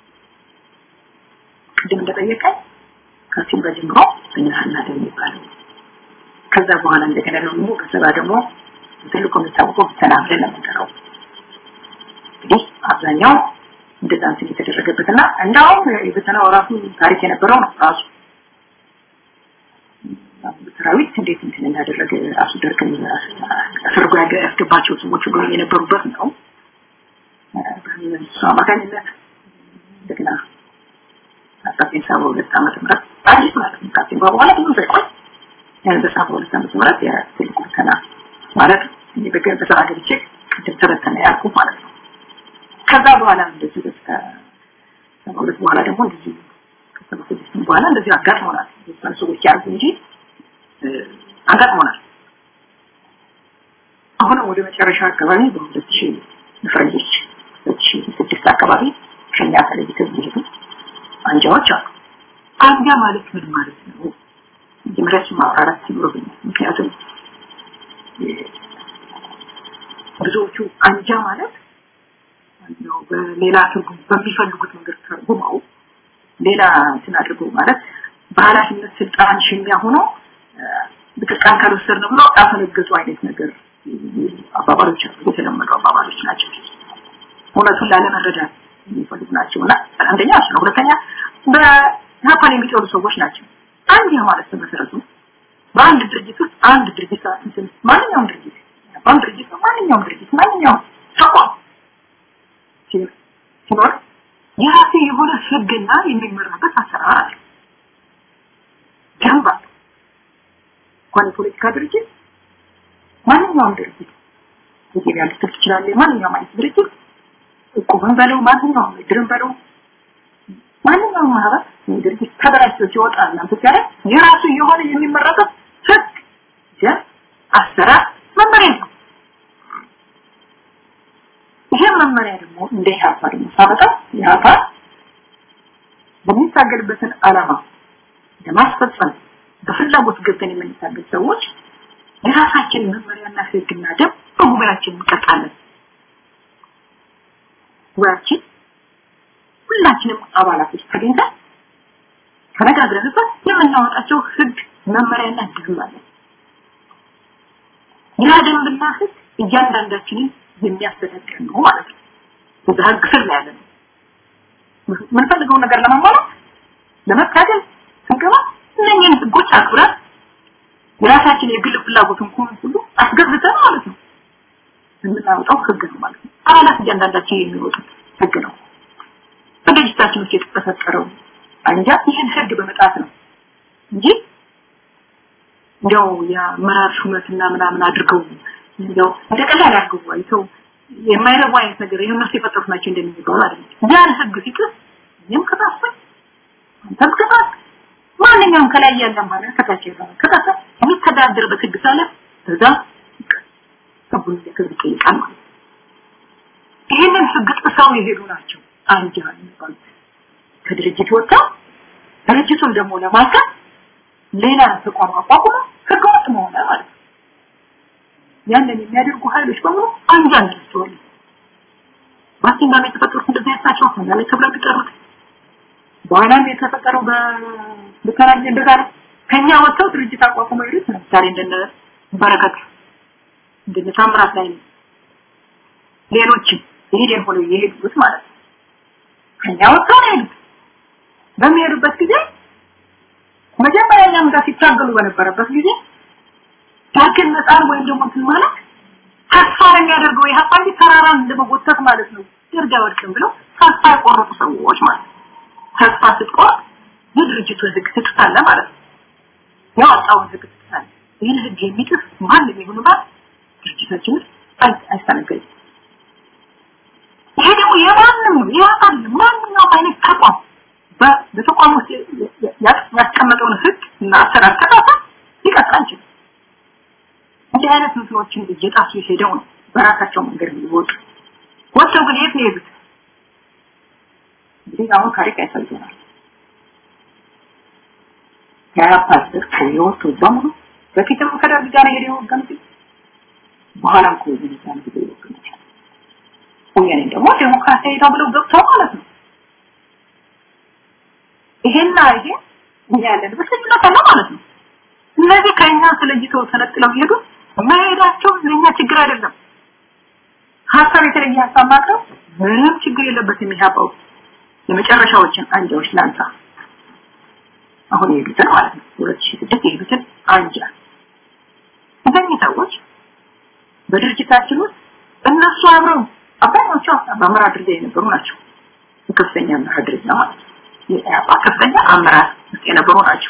ቅድም እንደጠየቀኝ ከሲምባ ጀምሮ በነሃና ደም የሚባለው ከዛ በኋላ እንደገና ደግሞ ከሰባ ደግሞ ትልቁ የሚታወቀው ብተና ብለን የምንጠራው እንግዲህ አብዛኛው እንደዛ እንትን የተደረገበትና እንዳውም የብተናው ራሱ ታሪክ የነበረው ነው ራሱ ሰራዊት እንዴት እንትን እንዳደረገ ራሱ ደርግን አስርጎ ያስገባቸው ሰዎች ሁሉ የነበሩበት ነው በእሱ አማካኝነት እንደገና አስራዘጠኝ ሰባ ሁለት ዓመተ ምህረት አዲስ ማለት ነው ከአስቴ በኋላ ብዙ ሳይቆይ በሰባ ሁለት ዓመተ ምህረት የትልቁ ፈተና ማለት በስራ ገብቼ ቅድም ተበተነ ያልኩ ማለት ነው ከዛ በኋላ እንደዚህ ከሰባ ሁለት በኋላ ደግሞ እንደዚህ ከሰባ ስድስት በኋላ እንደዚህ አጋጥሞናል የተወሰኑ ሰዎች ያርጉ እንጂ አጋጥሞናል አሁን ወደ መጨረሻ አካባቢ በሁለት ሺህ ፈረንጆች ሁለት ሺህ ስድስት አካባቢ ከኛ ተለይተው የሚሄዱ አንጃዎች አሉ አንጃ ማለት ምን ማለት ነው መጀመሪያ ማብራራት ይኖርብኛል ምክንያቱም ብዙዎቹ አንጃ ማለት ነው በሌላ ትርጉም በሚፈልጉት መንገድ ተርጉመው ሌላ እንትን አድርገው ማለት በኃላፊነት ስልጣን ሽሚያ ሆኖ ብቅቃን ካልወሰድን ብሎ ያፈነገጡ አይነት ነገር አባባሎች የተለመዱ አባባሎች ናቸው እውነቱን ላለመረዳት የሚፈልጉ ናቸው እና አንደኛ እሱ ነው ሁለተኛ በጃፓን የሚጠሉ ሰዎች ናቸው አንድ ማለት በመሰረቱ በአንድ ድርጅት ውስጥ አንድ ድርጅት እንትን ማንኛውም ድርጅት በአንድ ድርጅት ማንኛውም ድርጅት ማንኛውም ተቋም ሲኖር የራሱ የሆነ ህግና የሚመራበት አሰራር አለ ደንብ አለ እንኳን የፖለቲካ ድርጅት ማንኛውም ድርጅት የገበያ ልትል ትችላለህ ማንኛውም አይነት ድርጅት እቁብን በለው ማንኛውም እድርን በለው ማንኛውም ማህበር ድርጅት ተደራጅቶ ሲወጣ እናንተ ሲያደርግ የራሱ የሆነ የሚመረጠው ህግ ደንብ አሰራር መመሪያ ነው። ይሄ መመሪያ ደግሞ እንደ ኢህአፓ ደግሞ ሳመጣ ኢህአፓ በሚታገልበትን ዓላማ ለማስፈጸም በፍላጎት ገብተን የምንታገል ሰዎች የራሳችን መመሪያና ህግና ደንብ በጉባኤያችን እንቀጣለን። ጉባኤያችን ሁላችንም አባላቶች ተገኝተን ተነጋግረንበት የምናወጣቸው ህግ መመሪያና ደንብ አለ። ያ ደንብና ህግ እያንዳንዳችንን የሚያስተዳድር ነው ማለት ነው። በዛ ህግ ስር ነው ያለ ነው። የምንፈልገውን ነገር ለማሟላት ለመታገል ስንገባ እነኝህን ህጎች አክብረን የራሳችን የግል ፍላጎት እንኳን ሁሉ አስገብተን ማለት ነው የምናወጣው ህግ ነው ማለት ነው። አባላት እያንዳንዳችን የሚወጡት ህግ ነው። በድርጅታችን ውስጥ የተፈጠረው አንጃ ይህን ህግ በመጣት ነው እንጂ እንደው የአመራር ሹመትና ምናምን አድርገው እንደው እንደ ቀላል አድርገው አይተው የማይረቡ አይነት ነገር የእነሱ የፈጠሩት ናቸው እንደሚባሉ አይደለም። ያን ህግ ሲጥስ እኔም ከታስኩኝ አንተም ከታስክ ማንኛውም ከላይ ያለ ማለት ከታች ያለ ከታች የሚተዳደርበት ህግ ሳለ እዛ ህጉን ሊያከብር ይጠይቃል ማለት ነው። ይህንን ህግ ጥሰው የሄዱ ናቸው አንጃ የሚባሉት ከድርጅት ወጥተው ድርጅቱን ደግሞ ለማልካት ሌላ ተቋም አቋቁሞ ህገወጥ መሆነ ማለት ነው። ያንን የሚያደርጉ ኃይሎች በሙሉ አንጃ እንላቸዋለን። በአሲምባ ላይ የተፈጠሩት እንደዚህ አይነት ናቸው። እኛ ላይ ተብለው የሚጠሩት በኋላም የተፈጠረው በልተናል እንደዛ ነው። ከኛ ወጥተው ድርጅት አቋቁመው የሄዱት ለምሳሌ እንደነ በረከት እንደነ ታምራት ላይ ነው። ሌሎችም ይሄን ሆነው የሄዱት ማለት ነው። ከኛ ወጥተው ነው የሄዱት። በሚሄዱበት ጊዜ መጀመሪያ እኛም ጋር ሲታገሉ በነበረበት ጊዜ ዳግን መጣር ወይም ደግሞ እንትን ማለት ተስፋ የሚያደርገው ይህ አባንዲ ተራራን እንደመጎተት ማለት ነው። ደርግ አይወድቅም ብለው ተስፋ የቆረጡ ሰዎች ማለት ነው። ተስፋ ስትቆርጥ የድርጅቱ ህግ ትጥሳለህ ማለት ነው። ያወጣውን ህግ ትጥሳለህ። ይህን ህግ የሚጥስ ማንም ይሁን ማለት ድርጅታችን አይስተናገድም። ይሄ ደግሞ የማንም ነው የአካል ማንኛውም አይነት ተቋም በተቋም ውስጥ ያስቀመጠውን ህግ እና አሰራር ከጣሰ ሊቀጥል አይችልም። እንዲህ አይነት ምስሎችን እየጣሱ ሄደው ነው በራሳቸው መንገድ የሚወጡ ወጥተው ግን የት ነው የሄዱት? እንግዲህ አሁን ታሪክ ያሳየናል። የአፓ ስር የወጡ በሙሉ በፊትም ከደርግ ጋር ሄደ የወገኑት በኋላም ከወገኑ ጋር ሄደ የወገኑት ወያኔ ደግሞ ዴሞክራሲያዊ ተብለው ገብተው ማለት ነው። ይሄና ይሄ እኛ ያለንበት ልዩነት አለ ማለት ነው። እነዚህ ከኛ ተለይተው ተነጥለው ይሄዱ መሄዳቸው ለኛ ችግር አይደለም። ሀሳብ የተለየ ሀሳብ ማቅረብ ምንም ችግር የለበትም። የሚያባው የመጨረሻዎችን አንጃዎች ላንሳ። አሁን የሄዱትን ማለት ነው ሁለት ሺህ ስድስት የሄዱትን አንጃ እነዚህ ሰዎች በድርጅታችን ውስጥ እነሱ አብረው አብዛኛዎቹ በአመራር ደረጃ የነበሩ ናቸው። ከፍተኛ አመራር ደረጃ ማለት ነው። የኢህአፓ ከፍተኛ አመራር ውስጥ የነበሩ ናቸው።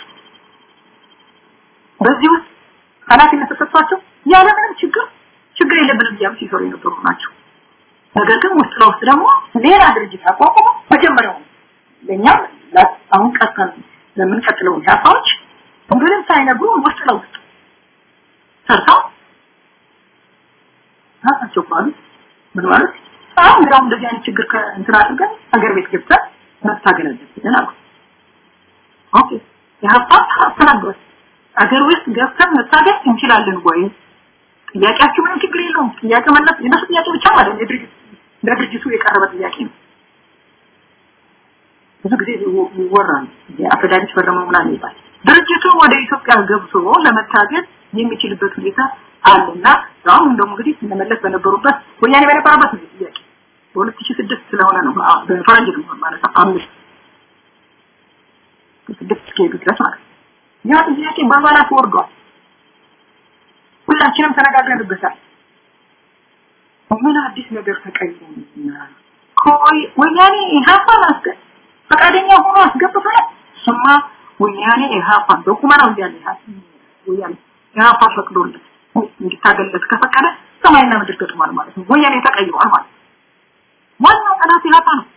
በዚህ ውስጥ ኃላፊነት ተሰጥቷቸው ያለምንም ችግር ችግር የለብንም እያሉ ሲሰሩ የነበሩ ናቸው። ነገር ግን ውስጥ ለውስጥ ደግሞ ሌላ ድርጅት አቋቁሞ መጀመሪያው ለእኛም አሁን ቀጥተን ለምንቀጥለው ኢህአፓዎች ምንም ሳይነግሩ ውስጥ ለውስጥ ሰርተው ራሳቸው ባሉ ምን ማለት አሁን እንግዲህ እንደዚህ አይነት ችግር ከእንትን አድርገን ሀገር ቤት ገብተን መታገል አለብን አሉ። ኦኬ ኢህአፓ አስተናግሯል። አገር ውስጥ ገብተን መታገል እንችላለን ወይ? ጥያቄያችሁ ምንም ችግር የለውም። ጥያቄ መለስ የነሱ ጥያቄ ብቻ ማለት የድርጅት ለድርጅቱ የቀረበ ጥያቄ ነው። ብዙ ጊዜ ይወራል። የአፈዳሪት ፈረመው ምናምን ይባል። ድርጅቱ ወደ ኢትዮጵያ ገብቶ ለመታገል የሚችልበት ሁኔታ አለና አሁን ደግሞ እንግዲህ እነመለስ በነበሩበት ወያኔ በነበረበት ነው ጥያቄ በ2006 ስለሆነ ነው በፈረንጅ ነው ማለት ነው አምስት ስድስት እስከሄዱ ድረስ ማለት ነው ያ ጥያቄ በአባላት ወርዷል ሁላችንም ተነጋግረንበታል ምን አዲስ ነገር ተቀየመና ኮይ ወያኔ ኢህአፓን አስገ ፈቃደኛ ሆኖ አስገብቶናል ስማ ወያኔ ኢህአፓን በቁመናው እያለ ወያኔ ኢህአፓ ፈቅዶለት እንዲታገለት ከፈቀደ ሰማይና ምድር ገጥሟል ማለት ነው ወያኔ ተቀይሯል ማለት ነው ዋናው ጠላት ኢህአፓ ነው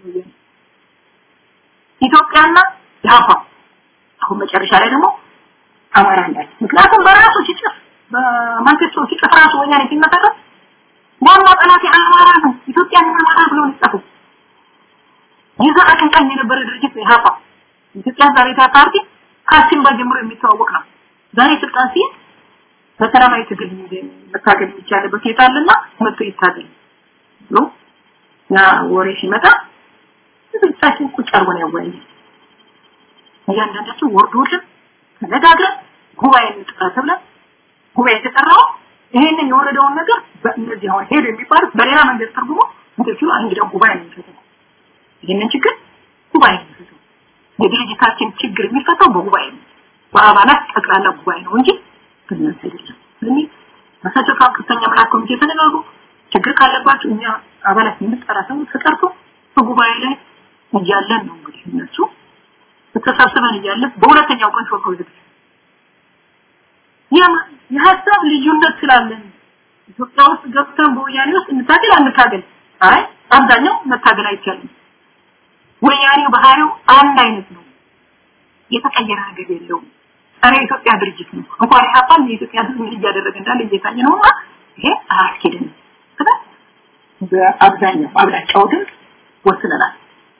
ኢትዮጵያና ኢህአፓ አሁን መጨረሻ ላይ ደግሞ አማራ እንዳለ ምክንያቱም በራሱ ሲጽፍ በማንቸስተር ሲጽፍ ራሱ ወያኔ ሲመሰረት ዋና ጠላት የአማራ ነው ኢትዮጵያ አማራ ብሎ ሊጻፈው ይዛ አቀንቃኝ የነበረ ድርጅት ኢህአፓ ኢትዮጵያ ዛሬ ፓርቲ ከሲምባ ጀምሮ የሚተዋወቅ ነው ዛሬ ስልጣን ሲይዝ በሰላማዊ ትግል መታገል የሚቻልበት ሁኔታ አለና መጥቶ ይታገል ብሎ ያ ወሬ ሲመጣ ብዙዎቻችን ቁጭ አርጎ ነው ያወያየ እያንዳንዳችን ወርዶልን ተነጋግረን ጉባኤ እንጥራ ተብለን ጉባኤ የተጠራው ይሄንን የወረደውን ነገር በእነዚህ አሁን ሄዱ የሚባሉት በሌላ መንገድ ተርጉሞ እንደዚሁ እንግዲህ ጉባኤ ነው የሚፈታው ይሄንን ችግር ጉባኤ ነው የሚፈታው የድርጅታችን ችግር የሚፈታው በጉባኤ ነው በአባላት ጠቅላላ ጉባኤ ነው እንጂ በእናንተ አይደለም ስለዚህ ራሳቸው ከፍተኛ አመራር ኮሚቴ ተነጋግሩ ችግር ካለባቸው እኛ አባላት የምንጠራ ሰው ተጠርቶ በጉባኤ ላይ እያለን ነው እንግዲህ እነሱ ተሰብስበን እያለን በሁለተኛው ቀን ሾልከው ዝግ የሀሳብ ልዩነት ስላለን ኢትዮጵያ ውስጥ ገብተን በወያኔ ውስጥ እንታገል አንታገል አይ አብዛኛው መታገል አይቻልም ወያኔው ባህሪው አንድ አይነት ነው የተቀየረ ነገር የለውም ጸረ ኢትዮጵያ ድርጅት ነው እንኳን ኢህአፓን የኢትዮጵያ ህዝብ ምን እያደረገ እንዳለ እየታየ ነውና ይሄ አያስኬድም በአብዛኛው አብላጫው ድምፅ ወስነናል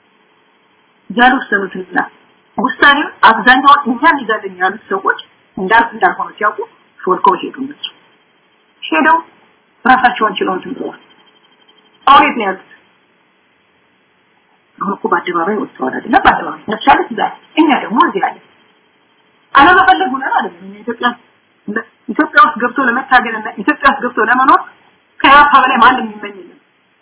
ያልወሰኑትንና ውሳኔው አብዛኛው እኛን ይዛለን ያሉት ሰዎች እንዳል እንዳልሆነ ሲያውቁ ሾልከው ሄዱ እነሱ ሄደው ራሳቸውን ችለው እንትን ብለዋል አሁን የት ነው ያሉት አሁን እኮ በአደባባይ ወጥተዋል አይደለም በአደባባይ እነሱ ያሉት እዛ እኛ ደግሞ እዚህ አለ አለመፈለግ ሆነን አይደለም እኛ ኢትዮጵያ ኢትዮጵያ ውስጥ ገብቶ ለመታገልና ኢትዮጵያ ውስጥ ገብቶ ለመኖር ከያፓ በላይ ማንም የሚመኝ የለም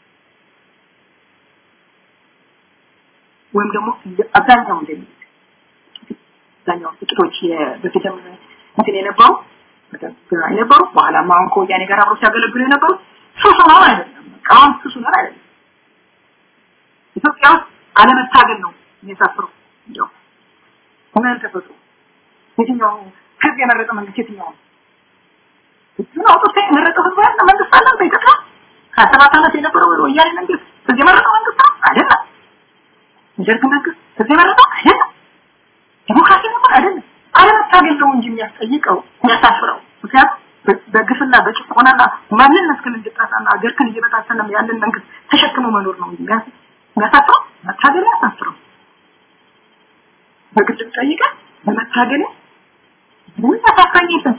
ወይም ደግሞ አብዛኛው እንደሚል አብዛኛው ጥቂቶች በፊትም እንትን የነበሩ የነበሩ በኋላ አሁን ከወያኔ ጋር አብሮ ሲያገለግሉ የነበሩ ሱሱ ነው አይደለም አሁን ሱሱ ነው አይደለም ኢትዮጵያ ውስጥ አለመታገል ነው የሚያሳፍረው እንዲያው ምን ተፈጥሮ የትኛው ህዝብ የመረጠ መንግስት የትኛው ነው ህዝብን አውጥቶ የመረጠው ህዝብ ያለ መንግስት አለ በኢትዮጵያ ሀያ ሰባት ዓመት የነበረው ወያኔ መንግስት ህዝብ የመረጠው መንግስት ነው አይደለም የደርግ መንግስት ህዝብ የመረጠው አይደለም ዲሞክራሲ ነበር አይደለም አለመታገል ነው እንጂ የሚያስጠይቀው የሚያሳፍረው ምክንያቱም በግፍና በጭቆናና ማንነትህን እንድታጣና ሀገርህን እየበታተነ ያለን መንግስት ተሸክሞ መኖር ነው እንጂ የሚያሳፍረው መታገል ያሳፍረው በግል ጠይቀህ በመታገል ምን ያሳፍረኝ የለም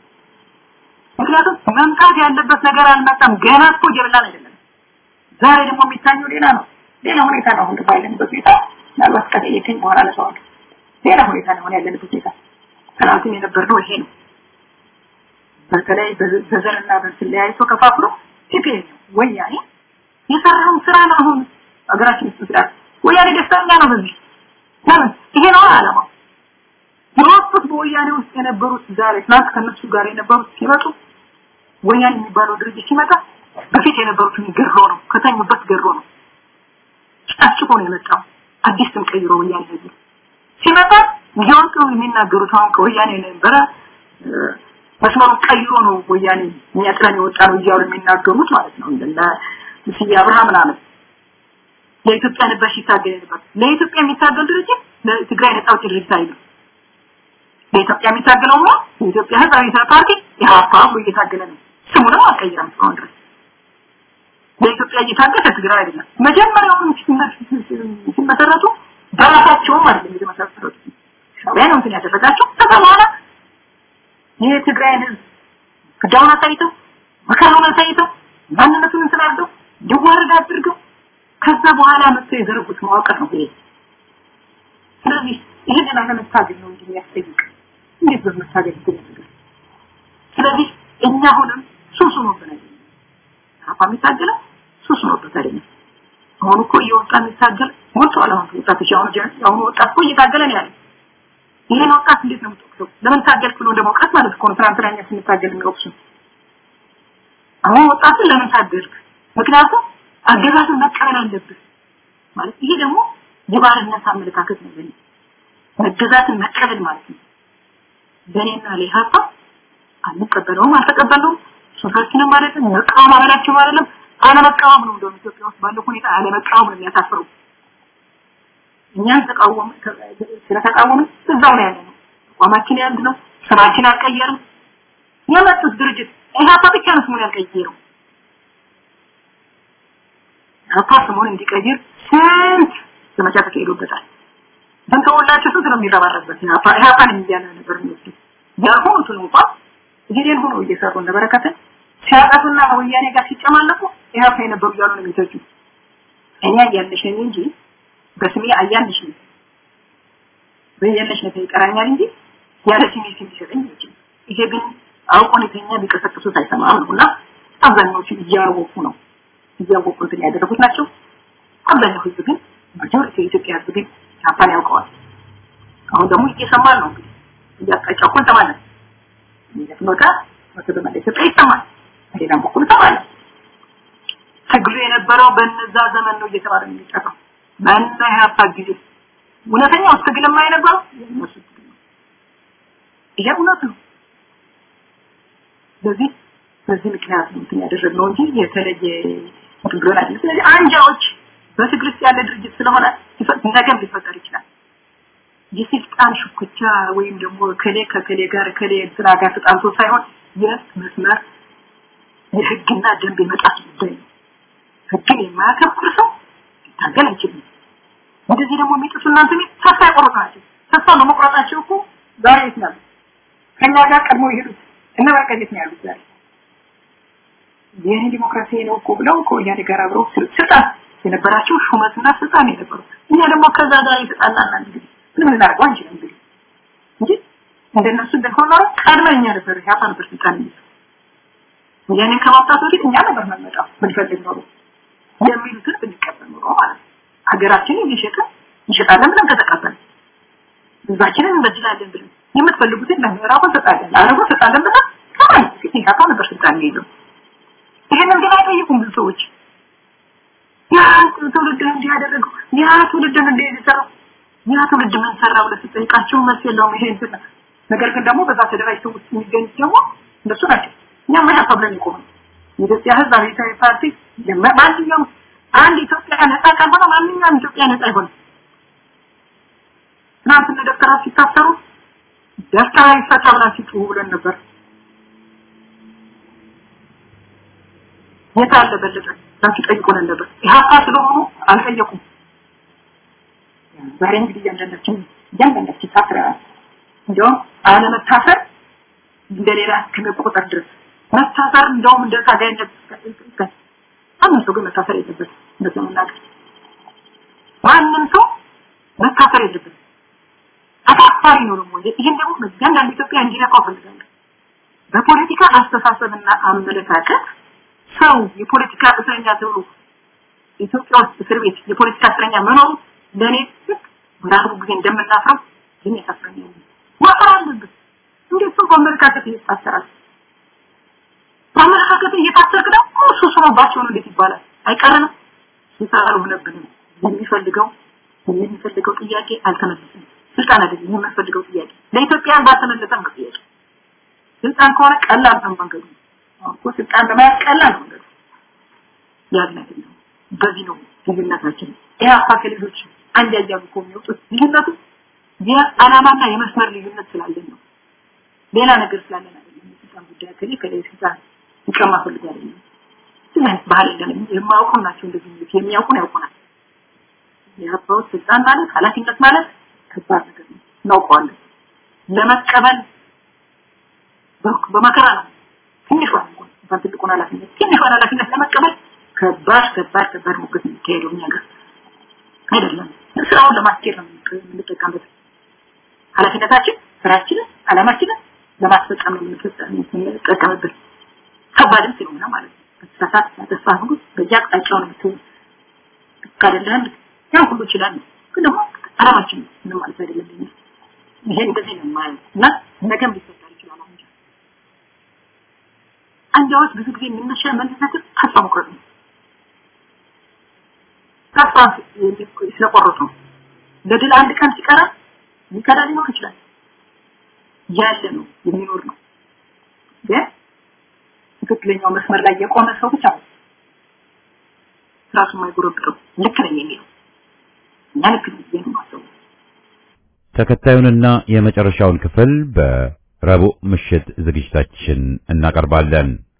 ምክንያቱም መምጣት ያለበት ነገር አልመጣም ገና እኮ እየበላን አይደለም ዛሬ ደግሞ የሚታየው ሌላ ነው ሌላ ሁኔታ ነው አሁን ባለንበት ሁኔታ ምናልባት ከጠየቀኝ በኋላ ለሰዋለሁ ሌላ ሁኔታ ነው ያለንበት ሁኔታ ትናንትም የነበርነው ይሄ ነው በተለይ በዘርና በእንትን ለያይቶ ከፋፍሎ ቲፒኤል ወያኔ የሰራውን ስራ ነው አሁን ሀገራችን ውስጥ ስራ ወያኔ ደስተኛ ነው በዚህ ለምን ይሄ ነው አላማው የወጡት በወያኔ ውስጥ የነበሩት ዛሬ ትናንት ከነሱ ጋር የነበሩት ሲመጡ ወያኔ የሚባለው ድርጅት ሲመጣ በፊት የነበሩትን ገሮ ነው ከተኙበት ገሮ ነው ጨፍጭፎ ነው የመጣው አዲስ ስም ቀይሮ ወያኔ ህዝብ ሲመጣ እየወጡ የሚናገሩት አሁን ከወያኔ ነበረ መስመሩን ቀይሮ ነው ወያኔ የሚያጥረን የወጣ ነው እያሉ የሚናገሩት ማለት ነው እንደ ስዬ አብርሃም ምናምን ለኢትዮጵያ ነበር ሲታገል ነበር ለኢትዮጵያ የሚታገል ድርጅት ለትግራይ ነጻ አውጪ ድርጅት አይደለም ለኢትዮጵያ የሚታገለው ነው የኢትዮጵያ ህዝብ አብዮታዊ ፓርቲ ኢህአፓ ብሎ እየታገለ ነው ስሙንም አልቀየረም እስካሁን ድረስ ለኢትዮጵያ እየታገለ ትግራይ አይደለም መጀመሪያውኑ ሲመሰረቱ በራሳቸውም አይደለም የተመሰረቱት ሻዕቢያ ነው እንትን ያደረጋቸው ከዛ በኋላ ይህ ትግራይን ህዝብ ግዳውን አሳይተው መከራውን አሳይተው ማንነቱን እንትን አድርገው እንዲዋረድ አድርገው ከዛ በኋላ መጥተው የዘረጉት መዋቅር ነው ይሄ ስለዚህ ይህንን አለመታገል ነው እንጂ የሚያስጠይቅ እንዴት በመታገል ይገለጽ ስለዚህ እኛ አሁንም ሱሱ ነው ብለን አፋ የሚታገለው ሱሱ ነው አይደለም አሁን እኮ እየወጣ የሚታገል ሞልቷል አሁን ወጣቶች አሁን አሁን ወጣት እኮ እየታገለ ነው ያለው ይሄን ወጣት እንዴት ነው የምትወቅሰው ለምን ታገልክ ብሎ እንደመውቀስ ማለት እኮ ነው ትናንትና እኛ ስንታገል የሚወቅሱ አሁን ወጣትን ለምን ታገልክ ምክንያቱም አገዛዝን መቀበል አለብህ ማለት ይሄ ደግሞ የባርነት አመለካከት ነው በእኔ መገዛትን መቀበል ማለት ነው በእኔና ለኢህአፓ አንቀበለውም አልተቀበለውም ሶሳችንም ማለት ነው መቃወም አበላቸው ማለት ነው አለመቃወም ነው እንደውም ኢትዮጵያ ውስጥ ባለው ሁኔታ አለመቃወም ነው የሚያሳፍረው እኛን ተቃወም ስለተቃወምን እዛው ነው ያለነው አቋማችን ያንድ ነው ስራችን አልቀየርም የመጡት ድርጅት ኢህአፓ ብቻ ነው ስሙን ያልቀየረው። ኢህአፓ ስሙን እንዲቀይር ስንት ዘመቻ ተካሂዶበታል። ተንከውላቸው ስንት ነው የሚረባረበት ኢህአፓ ኢህአፓን እያለ ነበር የሚወስዱት። ያልሆኑትን እንኳን ጊዜን ሆኖ እየሰሩ እነ በረከትን ሲያጠፉና ወያኔ ጋር ሲጨማለቁ ኢህአፓ የነበሩ እያሉ ነው የሚተቹ። እኔ አያልሽ ነኝ እንጂ በስሜ አያልሽ ነኝ በያለሽ ነው ይቀራኛል እንጂ ያለ ስሜ ስም ይሰጠኝ አይችልም። ይሄ ግን አውቆን የተኛ ቢቀሰቅሱት አይሰማም ነውና አብዛኛዎቹ እያወቁ ነው እያወቁ እንትን ያደረጉት ናቸው። አብዛኛው ህዝብ ግን ማጆሪቲ የኢትዮጵያ ህዝብ ግን ኢህአፓን ያውቀዋል። አሁን ደግሞ እየሰማን ነው እንግዲህ እያጣጫው እኮ እንሰማለን። እንደትሞታ ወደ በመላ ኢትዮጵያ ይሰማል። በሌላም በኩል እንሰማለን። ትግሉ የነበረው በነዛ ዘመን ነው እየተባለ ነው የሚጠራው። በእነ ኢህአፓ ጊዜ እውነተኛው ትግል የማይነበረው የእነሱ ትግል ነው። ይሄ እውነት ነው። ስለዚህ በዚህ ምክንያት ነው እንትን ያደረግነው እንጂ የተለየ ትግል አይደለም። ስለዚህ አንጃዎች በትግል ውስጥ ያለ ድርጅት ስለሆነ ነገም ሊፈጠር ይችላል። የስልጣን ሽኩቻ ወይም ደግሞ ከሌ ከከሌ ጋር ከሌ እንትና ጋር ተጣልቶ ሳይሆን የመስመር የህግና ደንብ የመጣት ጉዳይ ነው። ህግን የማያከብር ሰው ሊታገል አይችልም። እንደዚህ ደግሞ የሚጥሱ እናንተ ቤት ተስፋ ያቆርጡ ናቸው። ተስፋ በመቁረጣቸው እኮ ዛሬ የት ነው ያሉት? ከኛ ጋር ቀድሞ የሄዱት እነ በረከት የት ነው ያሉት ዛሬ? ይህን ዲሞክራሲ ነው እኮ ብለው ከወያኔ ጋር አብረው ስልጣን የነበራቸው ሹመትና ስልጣን የነበሩ እኛ ደግሞ ከዛ ጋር የተጣላና እንግዲህ ምንም ልናደርገው አንችልም እንግዲህ እንጂ እንደነሱ እንደሆነ ኖሮ ቀድመን እኛ ነበር ያፋ ነበር ስልጣን የሚይዙ ወያኔን ከማውጣት በፊት እኛ ነበር መመጣው ብንፈልግ ኖሮ የሚሉትን ብንቀበል ኖሮ ማለት ነው። ሀገራችንን እየሸጥን እንሸጣለን ብለን ከተቀበል ህዝባችንን እንበድላለን ብለን የምትፈልጉትን ለምዕራቡ እንሰጣለን ለአረቡ እንሰጣለን ብለን ከማን ፊት ኢህአፓ ነበር ስልጣን የሚይዘው ይሄንን ግን አይጠይቁም ብዙ ሰዎች ያ ትውልድ እንዲህ ያደረገው ያ ትውልድ እንዲህ የሰራው ያ ትውልድ ምን ሰራ ብለህ ስትጠይቃቸው መልስ የለውም ይሄ እንትን ነገር ግን ደግሞ በዛ ተደራጅተው ውስጥ የሚገኙት ደግሞ እነሱ ናቸው እኛም ኢህአፓ ብለን የቆምን የኢትዮጵያ ህዝብ አብዮታዊ ፓርቲ ማንኛውም አንድ ኢትዮጵያ ነፃ ካልሆነ ማንኛውም ኢትዮጵያ ነፃ አይሆንም። ትናንት እነ ደብተራ ሲታሰሩ ደብተራ ይፈታ ብላችሁ ጩሁ ብለን ነበር። የት አለ በለጠ ብላችሁ ጠይቁንን ነበር። ኢህአፓ ስለሆኑ አልጠየቁም። ዛሬ እንግዲህ እያንዳንዳችን እያንዳንዳችን ታስረናል። እንዲያውም አለመታሰር እንደሌላ እስከመቆጠር ድረስ መታሰር እንደውም እንደ ታጋይነት ማንም ሰው ግን መታሰር የለበትም። እንደዚህ መናገር ማንም ሰው መታሰር የለበትም። አሳፋሪ ነው ደግሞ ይህን ደግሞ እያንዳንዱ ኢትዮጵያ እንዲነቃው ፈልጋለሁ። በፖለቲካ አስተሳሰብና አመለካከት ሰው የፖለቲካ እስረኛ ተብሎ ኢትዮጵያ ውስጥ እስር ቤት የፖለቲካ እስረኛ መኖሩ ለእኔ ልክ በራሱ ጊዜ እንደምናፍረው የሚያሳፍረኝ ነው። ማፈር አለበት። እንዴት ሰው በአመለካከት ይታሰራል? በአመለካከት እየታሰርክ ደግሞ እሱ ስሮባቸው ነው እንዴት ይባላል? አይቀርንም። ስልጣን አልሆነብንም። የሚፈልገው የሚፈልገው ጥያቄ አልተመለሰም። ስልጣን አይደለም የምንፈልገው ጥያቄ ለኢትዮጵያን ባልተመለሰም ነው ጥያቄ። ስልጣን ከሆነ ቀላል ነው መንገዱ። እኮ ስልጣን ለመያዝ ቀላል ነው መንገዱ። ያን አይደለም። በዚህ ነው ልዩነታችን። ኢህአፓ ከሌሎች አንድ ያያሉ እኮ የሚወጡት ልዩነቱ የዓላማና የመስመር ልዩነት ስላለን ነው። ሌላ ነገር ስላለን አይደለም። የስልጣን ጉዳይ ከሌ ከሌ ስልጣን ይቀማ ፈልግ አይደለም። ምን አይነት ባህል የለንም። የማያውቁ ናቸው እንደዚህ የሚሉት የሚያውቁን ያውቁናል። የአባውት ስልጣን ማለት ኃላፊነት ማለት ከባድ ነገር ነው። እናውቀዋለን። ለመቀበል በመከራ ነው። ትንሿን እንኳን እንኳን ትልቁን ኃላፊነት ትንሿን ኃላፊነት ለመቀበል ከባድ ከባድ ከባድ ሙግት የሚካሄደው እኛ ጋር አይደለም። ስራውን ለማስኬድ ነው የምንጠቀምበት። ኃላፊነታችን ስራችንን፣ አላማችንን ለማስፈጸም ነው የምንጠቀምበት። ከባድም ስለሆነ ማለት ነው። ተሳሳት ተስፋ ሁሉ በየአቅጣጫው ነው የምትሆን ካደለም ያን ሁሉ ይችላል ግን ደግሞ አላማችን ምንም ማለት አይደለም ለኛ ይሄ እንደዚህ ነው ማለት እና ነገም ሊፈጠር ይችላል አሁን አንጃዎች ብዙ ጊዜ የምንነሻ መነሳትን ተስፋ መቁረጥ ነው ተስፋ ስለቆረጡ ነው ለድል አንድ ቀን ሲቀራ ሊከዳ ሊኖር ይችላል ያለ ነው የሚኖር ነው ግን ትክክለኛው መስመር ላይ የቆመ ሰው ብቻ ነው ራሱ የማይጎረብጠው ልክ ነኝ የሚለው እኛ ልክ ነኝ ብዬ ነው የማስበው። ተከታዩንና የመጨረሻውን ክፍል በ ረቡዕ ምሽት ዝግጅታችን እናቀርባለን።